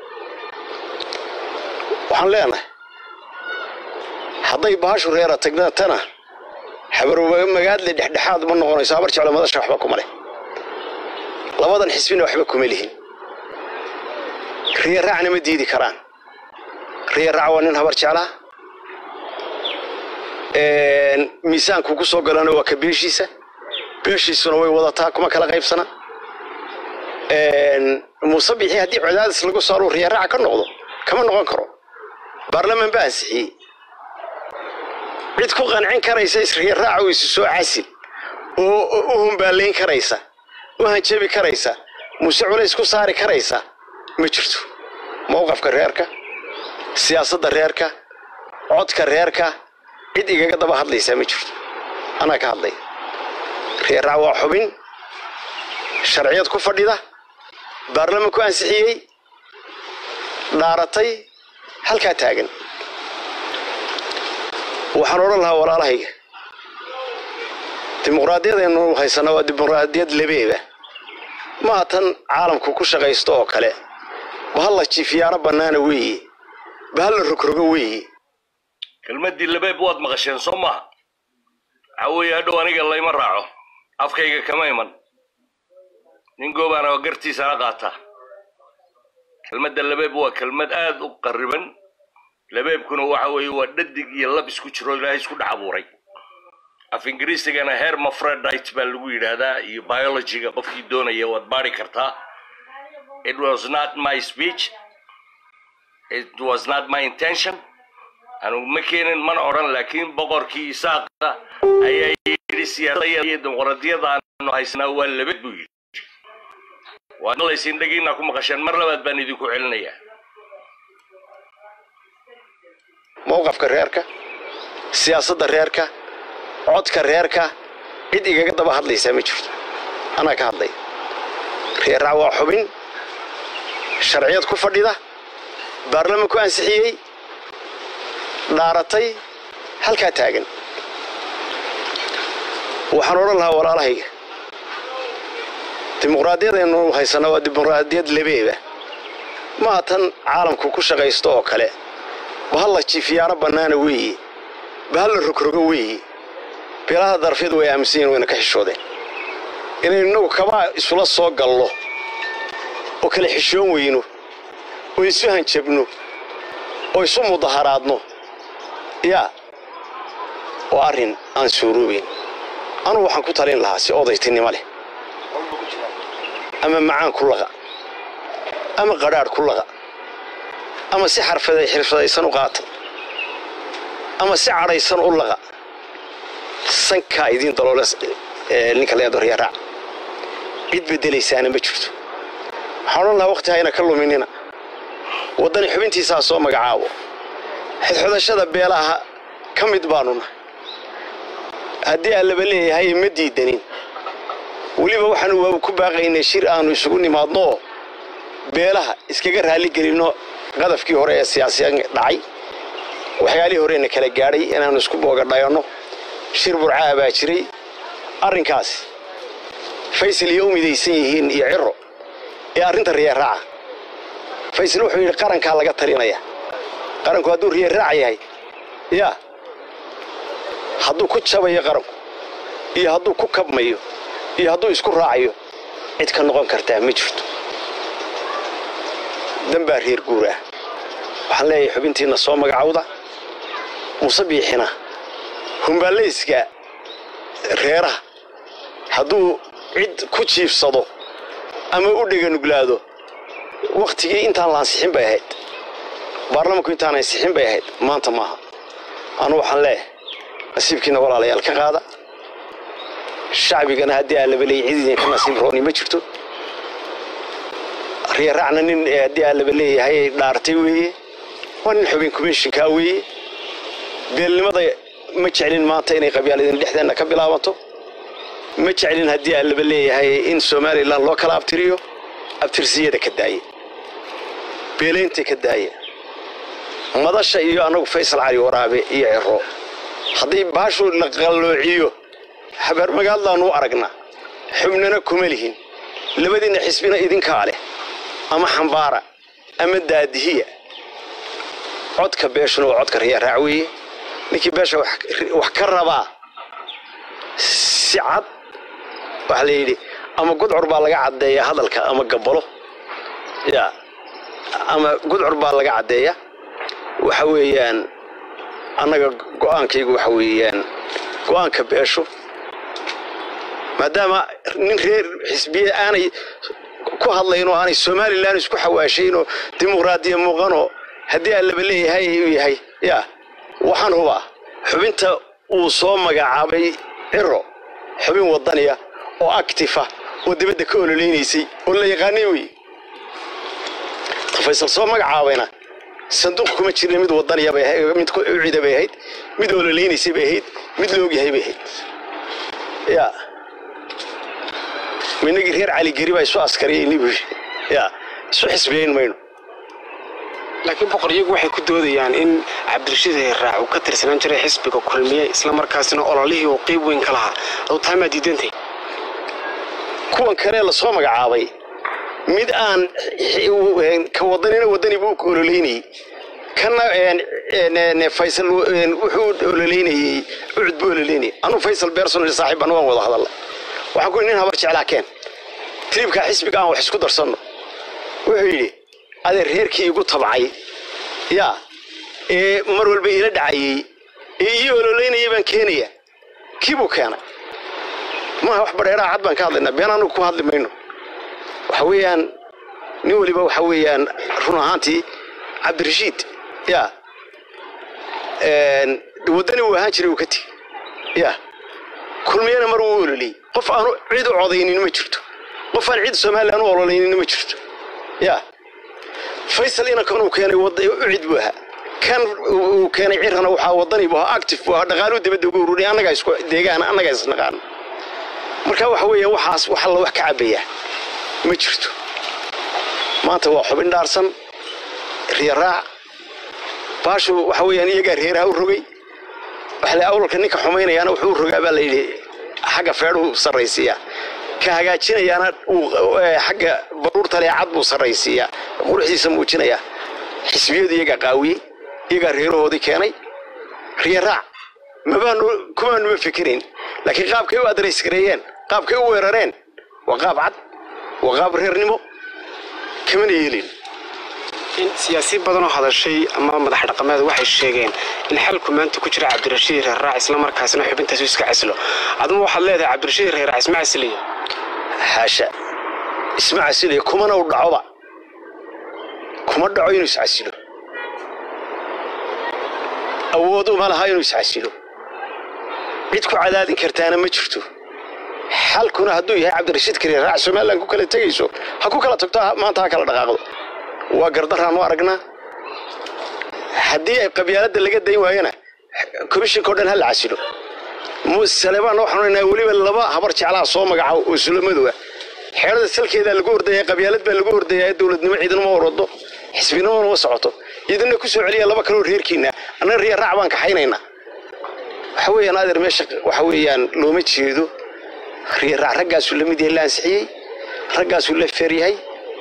waxaan leenahay hadday baashu reera tagnatana habarmagaadle dhexdhexaad ma noqonayso habar jeclo madasha waxba kuma leh labadan xisbina waxba kuma lihin riyaraacna ma diidi karaan riyaraac waa nin habar jeclaa Een, miisaanku ku soo galana waa ka beeshiisa beeshiisuna way wadataa kuma kala qaybsana Een, muuse bixi haddii cadaadis lagu saaro riyaraaca ka noqdo kama noqon karo baarlamaan baa ansixiyey cid ku qancin karaysa israyaraaca oo isu soo casil oo oo u humbaalayn karaysa u hanjabi karaysa muse culays ku saari karaysa ma jirto mowqafka reerka siyaasadda reerka codka reerka cid igaga daba hadlaysaa ma jirto anaa ka hadlaya reeraac waa xubin sharciyad ku fadhida baarlamanku ansixiyey dhaaratay halkaa taagan waxaan odhan lahaa walaalahayga dimuqraadiyadaynu haysana waa dimuqraadiyad labeeba maaha tan caalamku ku shaqaysto oo kale bahal la jiifiyaano bannaana weeye bahal la rogrogo weeye kelmaddii labeeb waad maqasheen soo maaha waxa weeye hadhow aniga layma raaco afkayga kama iman nin goobaana oo gartiisana qaata kelmadda labeeb waa kelmad aad u qarriban labeebkuna waxa weeye waa dhadig iyo lab isku jiro ilaahay isku dhex abuuray af ingiriisigana hermafrodite baa lagu yidhaahdaa iyo biologyga qofkii doonaya waad baari kartaa it was not my speech it was not my intention anugu ma keenin mana odhan laakiin boqorkii isaaqa ayaa yidhi siyaasadda iyo dimuqraadiyada aanu haysanaa waa labad buu yidhi waad maqlaysiin dhagiina ku maqasheen mar labaad baan idinku celinayaa mowqafka reerka siyaasadda reerka codka reerka cid igaga daba hadlaysaa ma jirto anaa ka hadlay reerrac waa xubin sharciyad ku fadhida baarlamanku ansixiyey dhaaratay halkaa taagan waxaan odhan lahaa walaalahayga dimuqraadiyadaynu haysanaa waa dimuqraadiyad lebeeba maa tan caalamku ku shaqaysto oo kale bahal la jiifiyaano bannaana weeye bahal la rogrogo weeye beelaha darafyadu way aaminsan yihin wayna ka xishoodeen inaynu innagu kabaa isula soo gallo oo kale xishoon weyno oo isu hanjabno oo isu mudaharaadno yaa waa arrin aan suuroobayn anugu waxaan ku talin lahaa si odaytinimo leh ama macaan ku laqa ama qadhaadh ku laqa ama si xarfaday xirfadaysan u qaata ama si cadhaysan u laqa sankaa idiin daloole ninka leedo riyaraac cid beddelaysaana ma jirto waxaan odhan lahaa waqti hayna ka luminina waddani xubintiisaa soo magacaabo xidxudashada beelaha ka mid baanu nahay haddii aan laba leeyahay ma diidanin weliba waxaanu waa ku baaqaynay shir aanu isugu nimaadno oo beelaha iskaga raaligelinno qadafkii hore ee siyaasiyan dhacay waxyaalihii horena kala gaadhay inaannu isku boogadhayanno shir burcaa baa jiray arrinkaasi faysal iyo u midaysan yihiin iyo ciro ee arrinta riyaraaca faysal wuxuu yidhi qarankaa laga talinaya qaranku hadduu riyaraac yahay yaa hadduu ku jabayo qaranku iyo hadduu ku kabmayo iyo hadduu isku raacayo cid ka noqon kartaa ma jirto danbaa reer guur ah waxaan leeyahay xubintiinna soo magacawda muuse biixina humbaallayska reeraha hadduu cid ku jiifsado ama u dheganuglaado wakhtigii intaan la ansixin bay ahayd baarlamanku intaan ansixin bay ahayd maanta maaha anu waxaan leeyahay nasiibkiina walaalayaal ka qaada shacbigana haddii aan laba leeyay cid idinka nasiib rooni ma jirto riyaracna nin haddii aan laba leeyahay dhaartay weeye waa nin xubin commishinkaa weeye beelnimada ma jeclin maanta inay qabyaaladin dhexdeenna ka bilaabanto ma jeclin haddii aan laba leeyahay in somalilan loo kala abtiriyo abtirsiyada ka daaya beelaynta ka daaya madasha iyo annagu faysal cali waraabe iyo ciro haddii baashu la qalloociyo habeermagaadlaannu u aragnaa xubnana kuma lihin labadiinna xisbina idinkaa leh ama xambaara ama daadihiya codka beeshuna waa codka riyaraac weeye ninkii beesha wax ka rabaa si cad waxaa la yidhi ama gudcur baa laga caddeeyaa hadalka ama gabalo ya ama gudcur baa laga caddeeya waxa weeyaan annaga go'aankaygu waxa weeyaan go'aanka beeshu maadaama nin reer xisbiye aanay ku hadlayn oo aanay somalilan isku xawaashaynoo dimuqraadiya muuqanoo haddii aan laba leeyahay uu yahay ya waxaan hubaa xubinta uu soo magacaabay ciro xubin wadaniya oo actifa oo dibadda ka ololeynaysay oo la yaqaanay wey faysal soo magacaabayna sanduuq kuma jirin mid wadaniya bay ahayd mid ucida bay ahayd mid ololeynaysay bay ahayd mid loogyahay bay ahayd ya inagii reer caligeri baa isu askariyayni buu ya isu xisbiyayn mayno laakiin boqor iyagu waxay ku doodayaan in cabdirashiid heerraac uu ka tirsanaan jiray xisbiga kulmiye islamarkaasina ololihii uu qeyb weyn ka lahaa aduu taamaa diidantay kuwan kalee lasoo magacaabay mid aan ka wadanina wadani buu ka ololeynayey kana faysal wuxuu ololeynayey ucud buu ololeynayay anuu faysal bersonal saaxiib anu waan wada hadalla waxaan ku nin habar jeclaa keen tribkaa xisbiga aan wax isku darsanno wuxuu yidhi adeer reerkii igu tabcay yaa ee mar walba iila dhacayey ee ii ololeynayay baan keenaya kiibuu keenay maaha wax badheeraha cad baan ka hadlaynaa been anagu ku hadli mayno waxa weeyaan nin weliba waxa weeyaan run ahaantii cabdirashiid ya waddani uu ahaan jiray uu ka tegi ya kulmiyana mar uu ololiyey qof aanu cid u codaynin ma jirto qof aan cid somalilan u ololaynin ma jirto ya faysal inankan uu keenay ucid buu ahaa kan uu keenay cirana waxaa wadani buu ahaa active buu ahaa dhaqaaluu dibadda uga ururiya annagaa isku deegaan annagaa isnaqaano marka waxa weeya waxaas wax alla wax ka cabayaa ma jirto maanta waa xubin dhaarsan riyaraac baashu waxa weeyaan iyagaa reeraha u rogay waxa la awlalka ninka xumaynayaana wuxuu u rogaa baa la yidhi xagga feedhuu sarraysiiyaa ka hagaajinayaana xagga baruurta lee cad buu sarraysiiyaa quruxdiisa muujinayaa xisbiyadu iyagaa qaawiyey iyagaa reerahoodii keenay riyaraac mabaanu kumaanu ma fikirayn laakiin qaabkay u adreys gareeyeen qaabkay u weerareen waa qaab cad waa qaab reernimo kamana yeelin siyaasiin badanoo hadashay ama madax dhaqameed waxay sheegeen in xalku maanta ku jira cabdirashiid reerraac islamarkaasina xubintaasu iska casilo aduma waxaad leedahay cabdirashiid reerraac isma casiliya xaasha isma casiliya kumana u dhacoba kuma dhaco inuu iscasilo awood uma laha inuu iscasilo cid ku cadaadin kartaana ma jirto xalkuna hadduu yahay cabdirashiid reerraac somalilan ku kala tegayso ha ku kala tagto maanta ha kala dhaqaaqdo waa gardaraan u aragnaa haddii ay qabyaaladda laga dayn waayana komishinka o dhan ha la casilo saleebaan waxaan odhanaa weliba laba habar jeclaa soo magaca oo sulamadooa xeerada salkeedaa lagu ordaya qabyaalad baa lagu ordaya dowladnimo ciidanama warwado xisbinimona ma socoto idinna ku soo celiya laba kaloo reerkiina annaga riya raac baan kaxaynaynaa waxa weeyaan adeer meesha waxa weeyaan looma jeedo riya raac raggaasuu la mid yahay la ansixiyey raggaasuu la feeryahay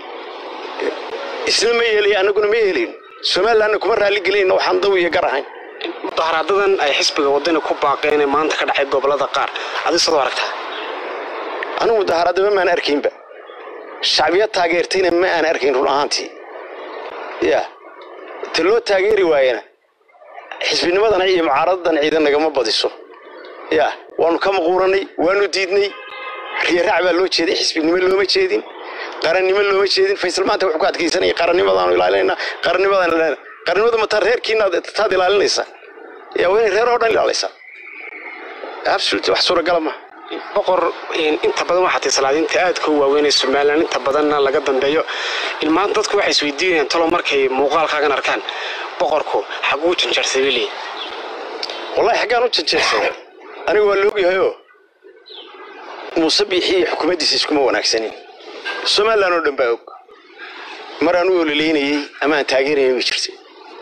isna ma yeelay annaguna ma yeelayn somalilanna kuma raalli gelayna waxaan daw iyo gar ahayn mudaharaadadan ay xisbiga wadani ku baaqeen ee maanta ka dhacay gobolada qaar adi sidoo aragtaa anigu mudaharaadaba maan arkaynba shacbiyad taageertayna ma aan arkayn run ahaantii ya ta loo taageeri waayana xisbinimadan iyo mucaaradadan ciidan nagama badiso ya waanu ka maquuranay waanu diidnay riyaraac baa loo jeeday xisbinimo looma jeedin qarannimo looma jeedin faysal maanta wuxuu ku adkaysanaya qarannimadaanu ilaalinayna qarannimadaan ilaalinayna qarannimada mataa reerkiina taad ilaalinaysa yaa waa inay reer oo dhan ilaalaysaa absolute wax suuragala maha boqor inta badan waxaa tay salaadiinta aadka u waaweynay somalilan inta badanna laga dambeeyo ilmaan dadku waxay isweydiinayaan talo markay muuqaalkaagan arkaan boqorku xaguu janjarsaday bay leeyihin wallahi xaggaan u janjeersaday aniga waa loogyahayoo muuse biixi iyo xukuumaddiisa iskuma wanaagsanin somalilan oo dhan baa og maraan u ololeynayey ama aan taageerayay way jirtay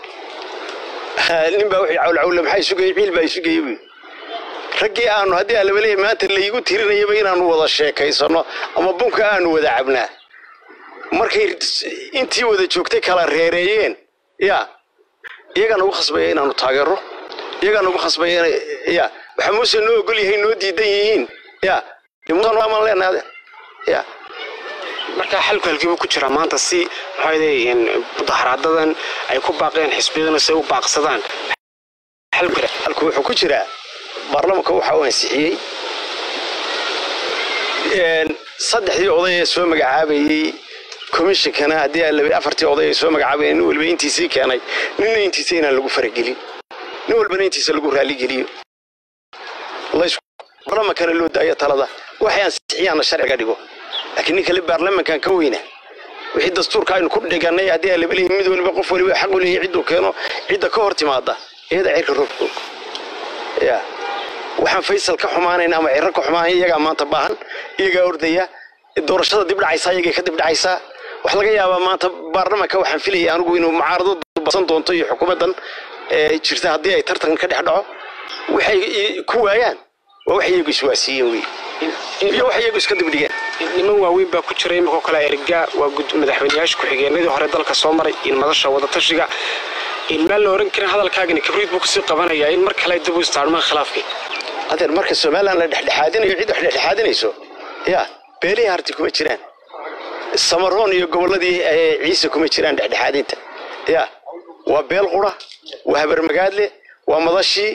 nin baa wixii cawlcawle maxaa isugayey ciil baa isugayey buy raggii aanu haddii alabaleeya maanta laygu tirinayaba inaanu wada sheekaysano ama bunka aanu wada cabnaa markay intii wada joogtay kala reereeyeen ya iyagaa nagu khasbaya inaanu taageero iyagaa nagu khasbaya ya waxaa muuse noo ogol yahay noo diidan yihiin ya muusaan leenaade ya markaa xalku halkiibuu ku jiraa maanta si maxaa mudaharaadadan ay ku baaqeen xisbiyaduna si ay u baaqsadaan halku wuxuu ku jiraa baarlamanka waxa uu ansixiyey saddexdii oday ee soo magacaabayey komishinkana haddii alaba afartii oday ee soo magacaabayeen nin waliba intiisii keenay ninna intiisa inaan lagu faragelin nin walbana intiisa lagu raalligeliyey baarlamankana loo daayo talada waxay ansixiyaanna sharciga dhigo laakiin nin kale baarlamankan ka weyna wixii dastuurka aynu ku dhiganay haddii alaba leeyahay mid waliba qof waliba xaq u leeyahay cidduu keeno cidda ka hor timaada iyada cirka roobka og ya waxaan faysal ka xumaanayn ama ciro ka xumaanayn iyagaa maanta baahan iyagaa ordaya doorashada dib dhacaysaa iyagay ka dib dhacaysaa wax laga yaabaa maanta baarlamanka waxaan filaya anigu inuu mucaarado basan doonto iyo xukuumaddan jirta haddii ay tartan ka dhex dhaco waxay ku waayaan waa wax iyagu iswaasiiyeen wey iyo wax iyagu iska dibdhigeen niman waaweyn baa ku jira iminkoo kale erga waa madaxweyneyaasha ku-xigeenadii hore dalka soo maray in madasha wadatashiga ilmaan la oran karin hadalkaagani kabriid buu kusii qabanayaa in mar kale dib u istaarmaan khilaafkii adeer marka somalilan la dhexdhexaadinayo cid wax dhexdhexaadinayso ya beelihii harti kuma jiraan samaroon iyo gobolladii ciise kuma jiraan dhexdhexaadinta ya waa beel qura waa habarmagaadle waa madashii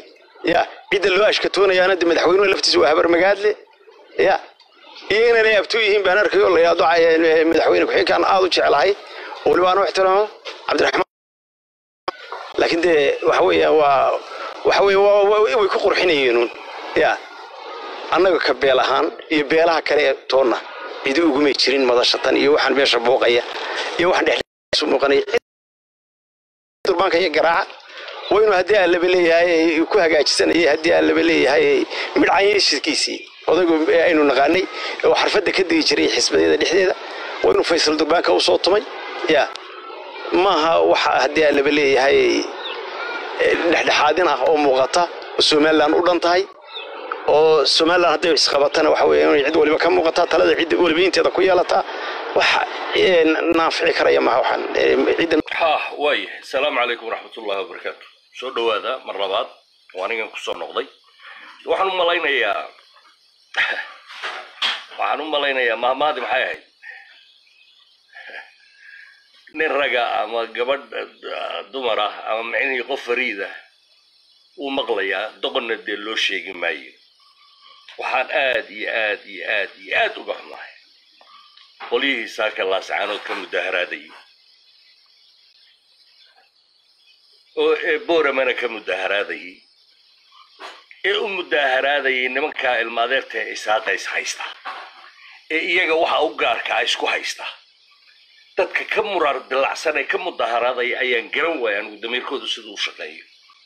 ya cidda loo ashkatoonayaana de madaxweynuhu laftiisa waa habar magaadle ya iyo inanay abtuu yihiin baan arkayo la yaado madaxweyne ku-xigeenkaan aad u jeclahay oo weliba aan u ixtiraamo cabdiraxmaan laakiin dee waxa weeya waa waxa weeye waa waa- way ku qurxinayeenuun ya annaga ka beel ahaan iyo beelaha kale ee toonna cidi ugumay jirin madashatan iyo waxaan meesha booqaya iyo waxaan dhexdiisu muuqanaya durbaanka iyo garaaca waynu haddii aan laba leeyahay ay ku hagaajisanayay haddii aan laba leeyahay midhcanyashidkiisii odaygu ee aynu naqaanay oo xarfadda ka digi jiray xisbadeeda dhexdeeda waynu faysal durbaanka u soo tumay ya maaha waxa haddii aan laba leeyahay ee dhexdhexaadin ah oo muuqata oo somalilan u dhan tahay oo somalilan hadday isqabatana waxa weeye inay cid waliba ka muuqataa talada cid waliba inteeda ku yeelataa wax ee, naafici karaya maha waxaan ee, cidda ha waaya asalaamu calaykum waraxmatullahi wabarakaatu soo dhowaada mar labaad oo anigan kusoo noqday waxaan u malaynayaa waxaan u malaynayaa mahmaadi maxay ahayd nin raga ama gabadh ah, dumar ah ama micnihii qof fariid ah wuu maqlayaa doqonna dee loo sheegi maayo waxaan aad iyo aad iyo aad iyo aad uga xumahay qolyihii saaka laascaanood ka mudaharaadayay oo ee booramana ka mudaharaadayay ee u mudaharaadayay nimankaa ilmaadeerta ee isaaqa is haysta ee iyaga waxa u gaarka ah isku haysta dadka ka murar dilacsan ee ka mudaharaadaya ayaan garan waaya anigu damiirkoodu siduu u shaqeeyo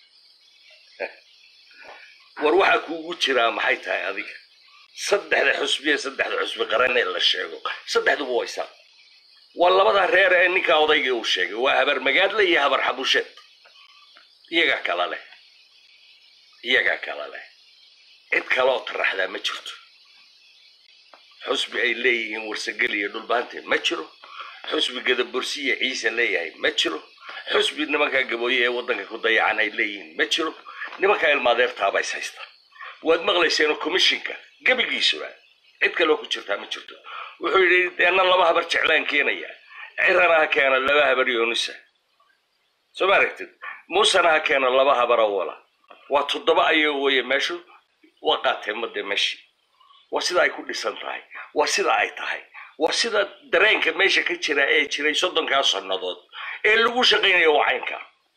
war waxaa kuugu jiraa maxay tahay adiga saddexda xusbiye saddexda xusbi qaran ee la sheego saddexduba waa isaaq waa labada reer ee ninka odayga uu sheegay waa habar magaadle iyo habar xabusheed iyagaa kala leh iyagaa kala leh cid kaleoo taraxdaa ma jirto xusbi ay leeyihiin warsagel iyo dhulbaante ma jiro xusbi gadabursiya ciise leeyahay ma jiro xusbi nimankaa gabooye ee waddanka ku dayacan ay leeyihiin ma jiro nimankaa ilmaadeertaaba is haysta waad maqlayseenoo commishinka gebigiisuba cid kaloo ku jirtaa ma jirto wuxuu yidhi deena laba habar jeclaan keenaya cirana ha keena laba habar yoonisa soo ma aragtid muusena ha keena laba habar awala waa toddoba ayago weeye meeshu waa qaateen madde meeshii waa sida ay ku dhisan tahay waa sida ay tahay waa sida dareenka meesha ka jira ee jiray soddonkaa sannadood ee lagu shaqaynayo wacaynka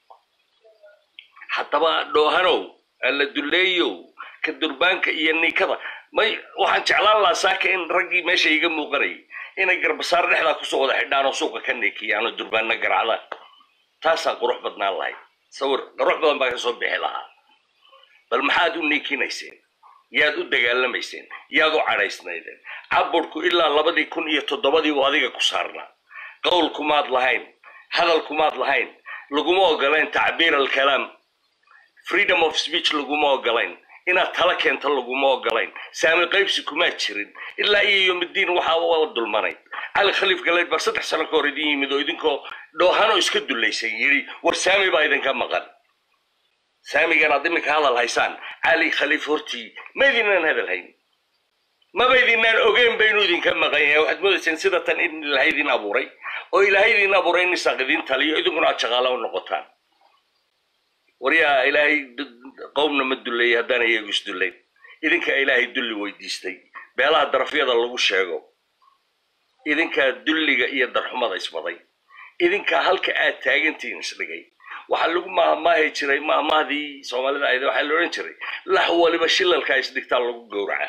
haddaba dhoohanow alla duleeyow ka durbaanka iyo ninkada may waxaan jeclaan lahaa saaka in raggii meesha iga muuqanayay inay garbasaar dhexdaa kusoo wada xidhaan oo suuqa ka neekiyaan oo durbaanna garacdaan taasaa qurux badnaan lahayd sawir qurux badan baa ka soo bixi lahaa bal maxaad u neekinayseen yaad u dagaalamayseen yaad u cadhaysnaydeen caburku ilaa labadii kun iyo toddobadii buu adiga ku saarnaa qowl kumaad lahayn hadal kumaad lahayn laguma ogolayn tacbiir alkalaam freedom of speech laguma ogolayn inaad tala keento laguma ogolayn saami qaybsi kumaad jirin ilaa iyo yomiddiin waxaa waa dulmanayd cali khaliif galeyd baa saddex sano ka hor idin yimid oo idinkoo dhoohano iska dulaysan yidhi war saami baa idinka maqan saamigan aad iminka hadal haysaan cali khaliif hortii ma idinaan hadal hayn maba idinaan ogeyn ba inuu idinka maqan yahay waxaad moodayseen sida tan in ilaahay idin abuuray oo ilaahay idin abuuray in isaaq idin taliyo idinkuna aad shaqaalo u noqotaan waryaa ilaahay dad- qowmna ma duleeyay haddaan iyagu isdullayn idinkaa ilaahay dulli weydiistay beelaha darafyada lagu sheego idinkaa dulliga iyo darxumada isbaday idinkaa halka aad taagantihiin isdhigay waxaa lagu maahmaahi jiray maahmaahdii soomaalida ahayd waxaa la odhan jiray lax waliba shilalkaa isdhigtaa lagu gowracaa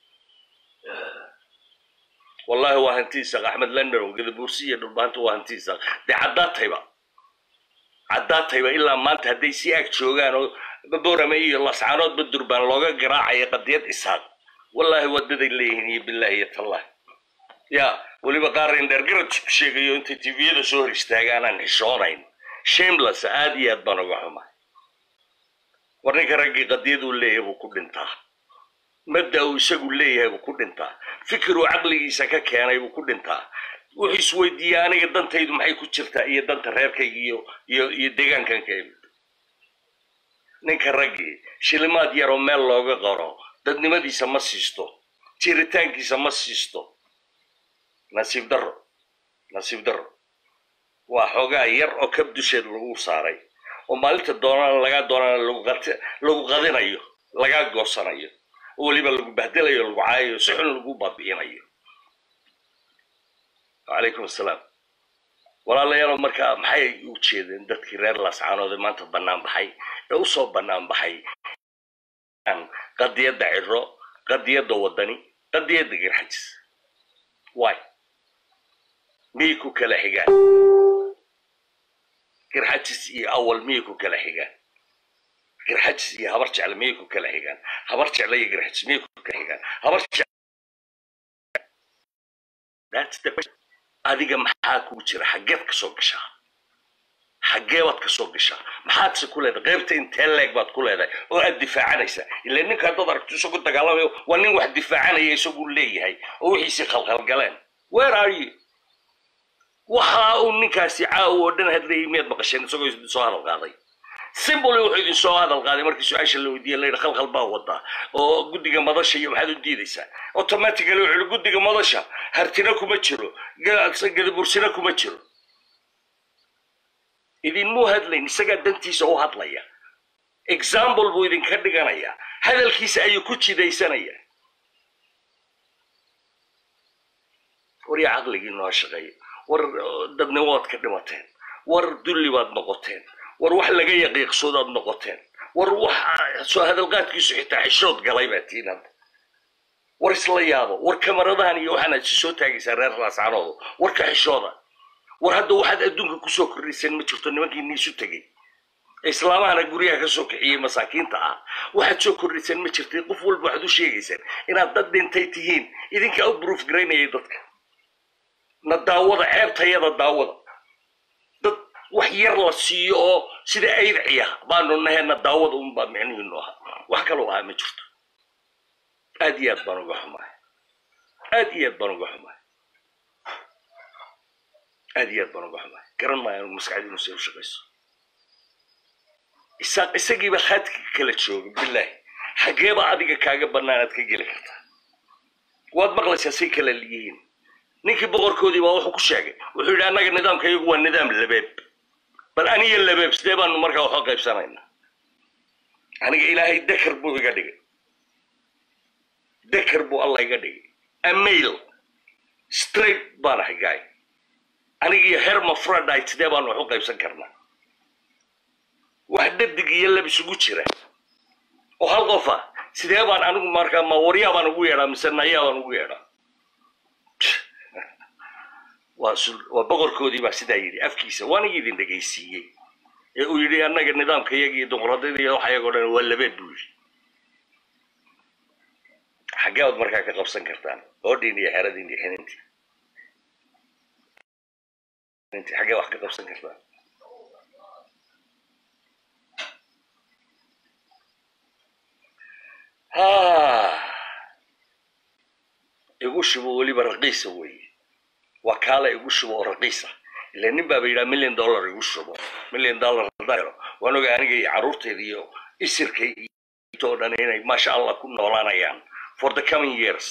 wallahi waa hantiisa axmed london gadabuursi iyo dhulbaanta waa hantiisa dee caddaatayba caddaatayba ilaa maanta hadday si ag joogaan oo borame iyo lascaanoodba durbaan looga garaacayo qadiyad isaaq wallaahi wadaday leeyihiin iyo bilaahi iyo tallah ya weliba qaar indhergarad sheegayo intay tviyada soo hor istaagaanaan xishoonayn shameless aad iyo aad baan uga xumahay war ninka raggii qadiyaduu leeyahay buu ku dhintaa mabda uu isagu leeyahay buu ku dhintaa fikiruu caqligiisa ka keenay buu ku dhintaa wuxuu isweydiiyaa aniga dantaydu maxay ku jirtaa iyo danta reerkayga iyo iyo iyo deegaankan ka imid ninka raggii shilimaad yaroo meel looga qoro dadnimadiisa ma siisto jiritaankiisa ma siisto nasiib darro nasiib darro waa xoogaa yar oo kab dusheed lagu saaray oo maalinta doonana lagaa doonana lagu qat- lagu qadinayo lagaa goosanayo oo weliba lagu bahdelayo lagu caayayo si xun lagu baabi'inayo calaykum assalaam walaalayaal markaa maxay u jeedeen dadkii reer laascaanood ee maanta bannaan baxay ee usoo bannaan baxay qadiyadda ciro qadiyadda wadani qadiyadda garxajis waay miyay ku kala xigaan garxajis iyo awal miyay ku kala xigaan garxajis iyo habar jecle miyay ku kala xigaan habar jecle iyo garxajis miyay ku kala xigaan habar jecle That's the question. adiga maxaa kugu jira xaggeed ka soo gashaa xaggee baad ka soo gashaa maxaadse ku leedahay qaybta intee leeg baad ku leedahay oo aad difaacanaysaa ilaa ninka haddaad aragto isagu dagaalamayo waa nin wax difaacanaya isagu leeyahay oo wixiisii khalkhalgaleen where are you waxa uu ninkaasi caawa oo dhan hadlayay miyaad maqasheen isagoo idin soo hadal qaaday simboli wuxuu idin soo hadal qaaday markii su-aasha la weydiiyey layidhi khalkhal baa wadaa oo guddiga madasha iyo maxaad u diidaysaa automatically wuxuu yihi guddiga madasha hartina kuma jiro ga- gadabursina kuma jiro idinmuu hadlayn isagaa dantiisa u hadlaya example buu idinka dhiganaya hadalkiisa ayuu ku jidaysanaya war yaa caqligii noo shaqeeya war dadnimo waad ka dhimateen war dulli baad noqoteen war wax laga yaqiiqsoodaad noqoteen war wax soo hadalqaadkiisu xitaa xishood galay baa tiin hadda war isla yaabo war kamaradahan iyo waxaanaad si soo taagaysaa reer raascanooda war ka xishooda war hadda waxaad adduunka kusoo kordhiseen ma jirto nimankii niisu tegey islaamahana guryaha ka soo kixiyey masaakiinta ah waxaad soo kordhiseen ma jirtay qof walba waxaad u sheegaysaan inaad dad dhintay tihiin idinkaa u proof garaynayay dadka na daawada ceebtayada daawada dad wax yar la siiyo oo sida aydciya baanu nahayna daawada unbaa micnihiinu ahaa wax kaloo ahaa ma jirto aad iyo aad baan uga xumahay aad iyo aad baan uga xumahay aad iyo aad baan uga xumahay garan maayo anigu maskaxdiinu say u shaqayso isaaq isagiiba khaadka kala jooga bilaahi xageeba adiga kaaga bannaanaad ka geli kartaa waad maqlaysaa say kala yihiin ninkii boqorkoodii baa wuxuu ku sheegay wuxuu yidhi annaga nidaamka iyagu waa nidaam labeeb bal aniga labeeb sidee baanu markaa waxu qaybsanaynaa aniga ilaahay dekar buu iga dhigay dekar buu alla iga dhigay amail straight baan ahay gaay anigiyo hermafrodite sidee baanu waxu qaybsan karnaa wax dhadig iyo lab isugu jira oo hal qofa sidee baan anigu markaa ma waryaa baan ugu yeedhaa mise nayaa baan ugu yeedhaa waa sul- waa boqorkoodii baa sidaa yidhi afkiisa waana idin dhegaysiiyey ee uu yidhi annaga nidaamka iyaga iyo dimuqraadiyada iyo waxa iyagoo dhan waa labeed buu yidhi xaggee baad markaa ka qabsan kartaan oodhiin iyo xeradiin iyo xinintii xinintii xaggee wax ka qabsan kartaan ha igu shubo weliba raqiisa weeye waa kaala igu shubo oo raqiisa ila nin baaba yidhaha million dollar igu shubo million dollar haddaan helo waan ogaa aniga iyo carruurtayda iyo isirkay oo dhan inay maasha allah ku noolaanayaan for the coming years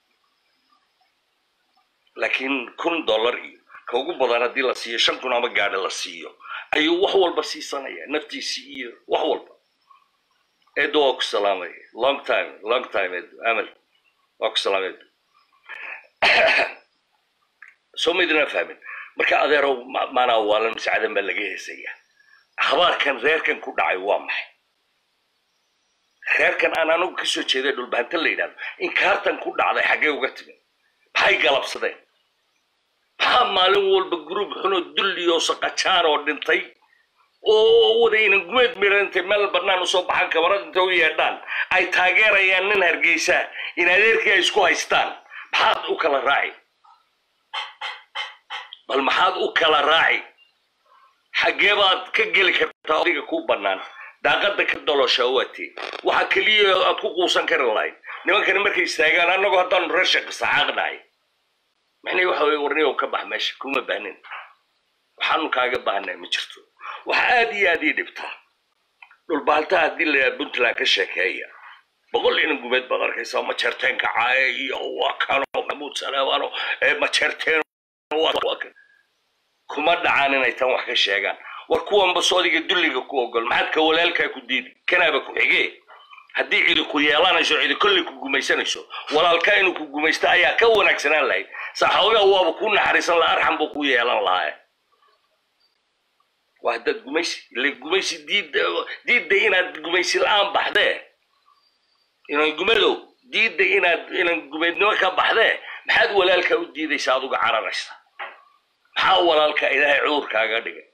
laakiin kun dollar iyo ka ugu badan haddii la siiyo shan kun ama gaadhi la siiyo ayuu wax walba siisanaya naftiisii iyo wax walba eedo waa ku salaamay long time long time eedo amal waa ku salaamay eedo soo maydinaa fahmin marka adeerow ma- maanaa waalan mascadan baa laga heesaya habaarkan reerkan ku dhacay waa maxay reerkan aan anigu kasoo jeeday dhulbahantan la yidhahdo inkaartan ku dhacday xaggee uga timi maxay galabsadeen maxaa maalin walba gruub xunoo dulli oo saqajaan oo dhintay oo wadaynan gumeed miran intay meel bannaan usoo baxaan kamarad intay u yeedhaan ay taageerayaan nin hargeysa in adeerkii ay isku haystaan maxaad u kala raaci bal maxaad u kala raaci xaggee baad ka geli kartaa adiga ku bannaan daaqada ka dalosha waatee waxa keliya aad ku quusan kari lahayd nimankani markay istaagaan annagu haddaanu reer shaqisaacaaqnahay maxnay waxa weye warniyow ka bax meesha kuma baahnin waxaanu kaaga baahnay ma jirto waxa aad iyo aad ii dhibtaa dhulbaalta haddii la yidhaha puntland ka sheekeeya boqol inan gumeed baad arkaysaa majeerteenka caaye iyo waa kano maxamuud salaamano ee majeerteen waa kan kuma dhacaan inay tan wax ka sheegaan war kuwanba soodiga dulliga ku ogol maxaad ka walaalkaa ku diidi kanaaba ku xigee haddii cidi ku yeelanayso cidi kolley ku gumaysanayso walaalkaa inuu ku gumaysto ayaa ka wanaagsanaan lahayd saxoogaa waaba kuu naxariisan laha arxan buu ku yeelan lahaa waa haddaad gumaysi ile gumaysi diidda diidda inaad gumaysi la-aan baxdee inan gumadow diidda inaad inan gumaydnimo ka baxdee maxaad walaalkaa u diidaysa aduga cararaysa maxaa walaalka ilaahay cudurkaaga dhigay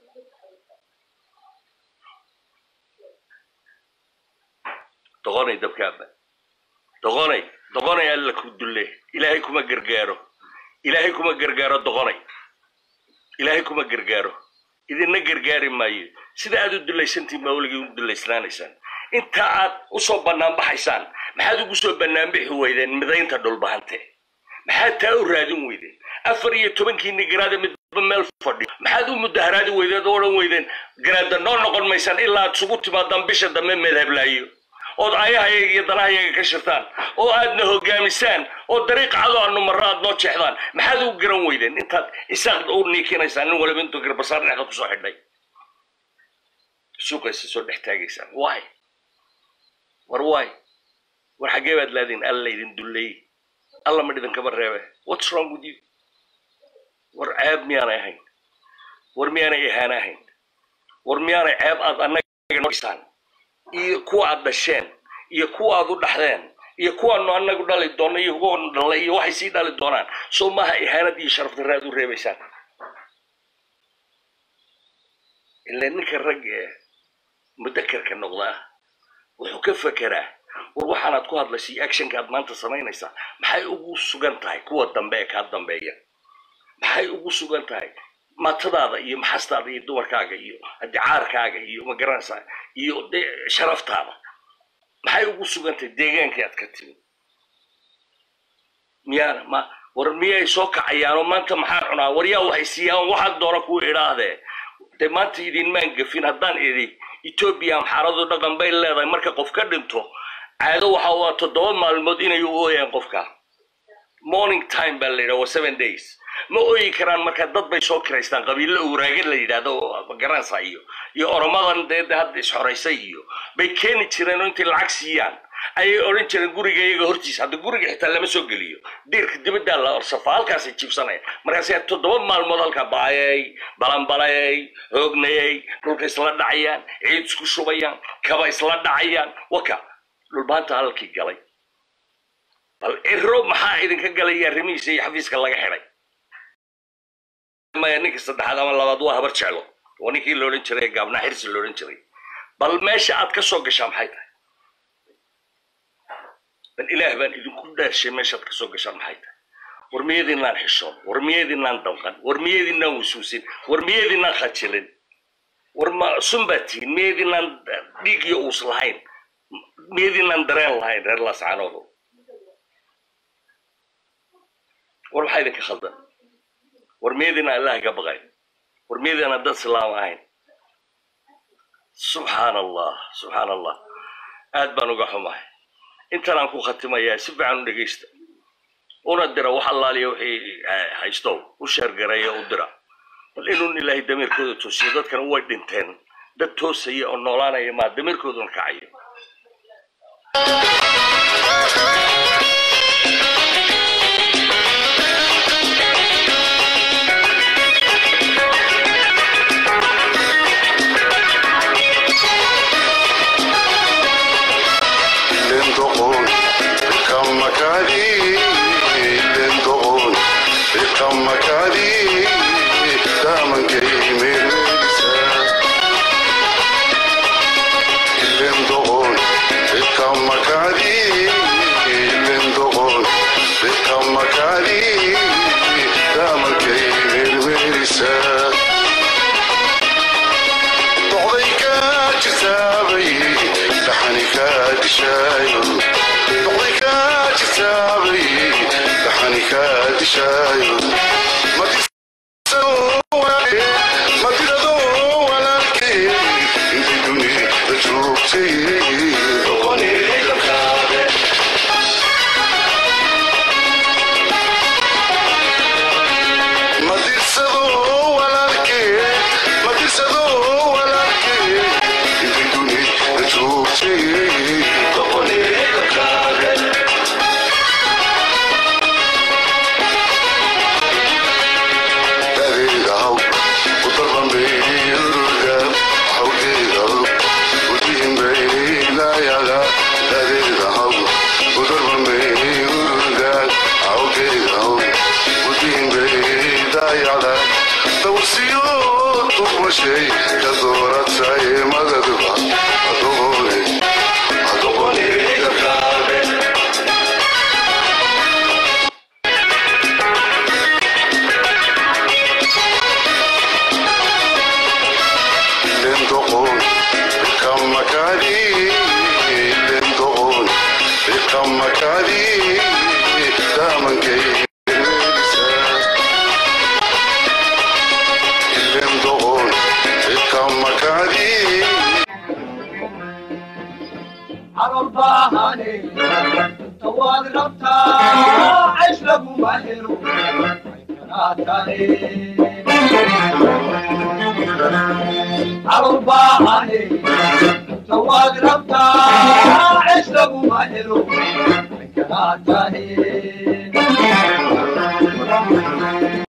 doqonay dabkaaba doqonay doqonay alla ku dulle ilaahay kuma gargaaro ilaahay kuma gargaaro doqonay ilaahay kuma gargaaro idinna gargaari maayo sida aad u dulaysantiin baa weligii u dulaysnaanaysaan inta aad usoo bannaan baxaysaan maxaad ugu soo bannaanbixi weydeen midaynta dhulbahante maxaad taa u raadin weydeen afar iyo tobankiini garaada midba meel fadhiyo maxaad u mudaharaadi weydeen oo odhan weydeen garaada noo noqon maysaan ilaa aad isugu timaadaan bisha dambe meedhablaayo ood ayahayaga iyo danahayaga ka shirtaan oo aadna hogaamisaan oo dariiq cado aanu marro aad noo jeexdaan maxaad u garan weydeen intaad isaaq u niikinaysaan nin waliba intuu garbasaar dhexda kusoo xidhay suuqaysa soo dhex taagaysaan waay war waay war xaggee baad laadiin alla idin dulleeyey alla ma idinkaba reebe what's wrong with you war ceeb miyaanay ahayn war miyaanay ihaana ahayn war miyaanay ceeb aad annaga noisaan iyo kuwa aad dhasheen iyo kuwa aad u dhaxdeen iyo kuwaanu annagu dhali doonno iyo kuwan dhalay iyo waxay sii dhali doonaan soo maaha ihaanad iyo sharaf darre aad u reebaysaan ilaa ninka rag ee mudakarka noqdaa wuxuu ka fekeraa war waxaanaad ku hadlaysay actionka aad maanta samaynaysaa maxay ugu sugan tahay kuwa dambe ee kaa dambeeya maxay ugu sugan tahay matadaada iyo maxastaada iyo dumarkaaga iyo adicaarkaaga iyo magaranaysaa iyo sharaftaada maxay ugu sugan tahay deegaankii aad ka timi miyaana ma war miyay soo kacayaanoo maanta maxaan cunaa war yaa waxay siiyaan waxaad doona kuwa idhaahdee dee maanta idinmaan gafin haddaan idhi etoobiya amxaaradu dhaqan bay leedahay marka qof ka dhinto caado waxa waa toddoba maalmood inay u ooyaan qofka morning time baa la yidhaha waa seven days ma ooyi karaan marka dad bay soo kiraystaan qabiilo uraagad la yidhaahdo oo garansa iyo iyo oromadan dee de hadda isxoraysay iyo bay keeni jireen oo intay lacag siiyaan ayay odhan jireen guriga iyaga hortiisa hadda guriga xitaa lama soo geliyo diirka dibaddaa la orsafa halkaasay jibsanaya markaasay toddoba maalmood halkaa baayay balanbalayay hoognayay dhulka isla dhacayaan ciid isku shubayaan kaba isla dhacayaan waka dhulbaanta halkii galay bal ciro maxaa idinka galay arrimihiisa iyo xafiiska laga xidhay maya ninka saddexaad ama labaad waa habar jeclo waa ninkii la odhan jiray gaabnaa xirsi la odhan jiray bal meesha aad ka soo gashaa maxay tahay bal ilaah baan idinku dhaarshay meeshaad ka soo gashaan maxay tahay war miyadiinaan xishoon war miyadiinaan damqan war miyadiinaan wasuusin war miyadiinaan khajilin war ma sun baad tihiin miyadiinaan dhiig iyo uus lahayn miyadiinaan dareen lahayn reer laascaanoodu war maxaa idinka khaldan war miyadiina allah ka baqay war miyadiina dad islaam ahayn subxaan allah subxaan allah aad baan uga xumahay intan aan ku khatimayaa si fiican u dhegaysta una dira wax allaaliya wixii haystow u sheergareeya u dira bal inuun ilaahay damiirkooda toosiyo dadkana way dhinteen dad toosaya oo noolaanaya maa damiirkooduna kacayo لندقون كم مكاني لندقون كم مكاني دائما قيم النساء لندقون كم مكاني لندقون كم مكاني دائما قيم النساء ضعيك جسابي لحنك دشاير ضعيك جسابي لحنك دشاير ما تسوي ما تدو ولا الكي انت دوني بجوبتي ضغني للخابر ما ترسدو ولا الكي ما ترسدو ودين بيدا يعلى توسيو تبوشي كدورة ساي مددبا أدوغوني أدوغوني كركابي لندقون بكم مكاني لندقون بكم مكاني دائما كي لندقون بكم مكاني على الباهاني طوال ربطة عيش لابو ماهر على الباهاني طوال ربطة عيش لابو ماهر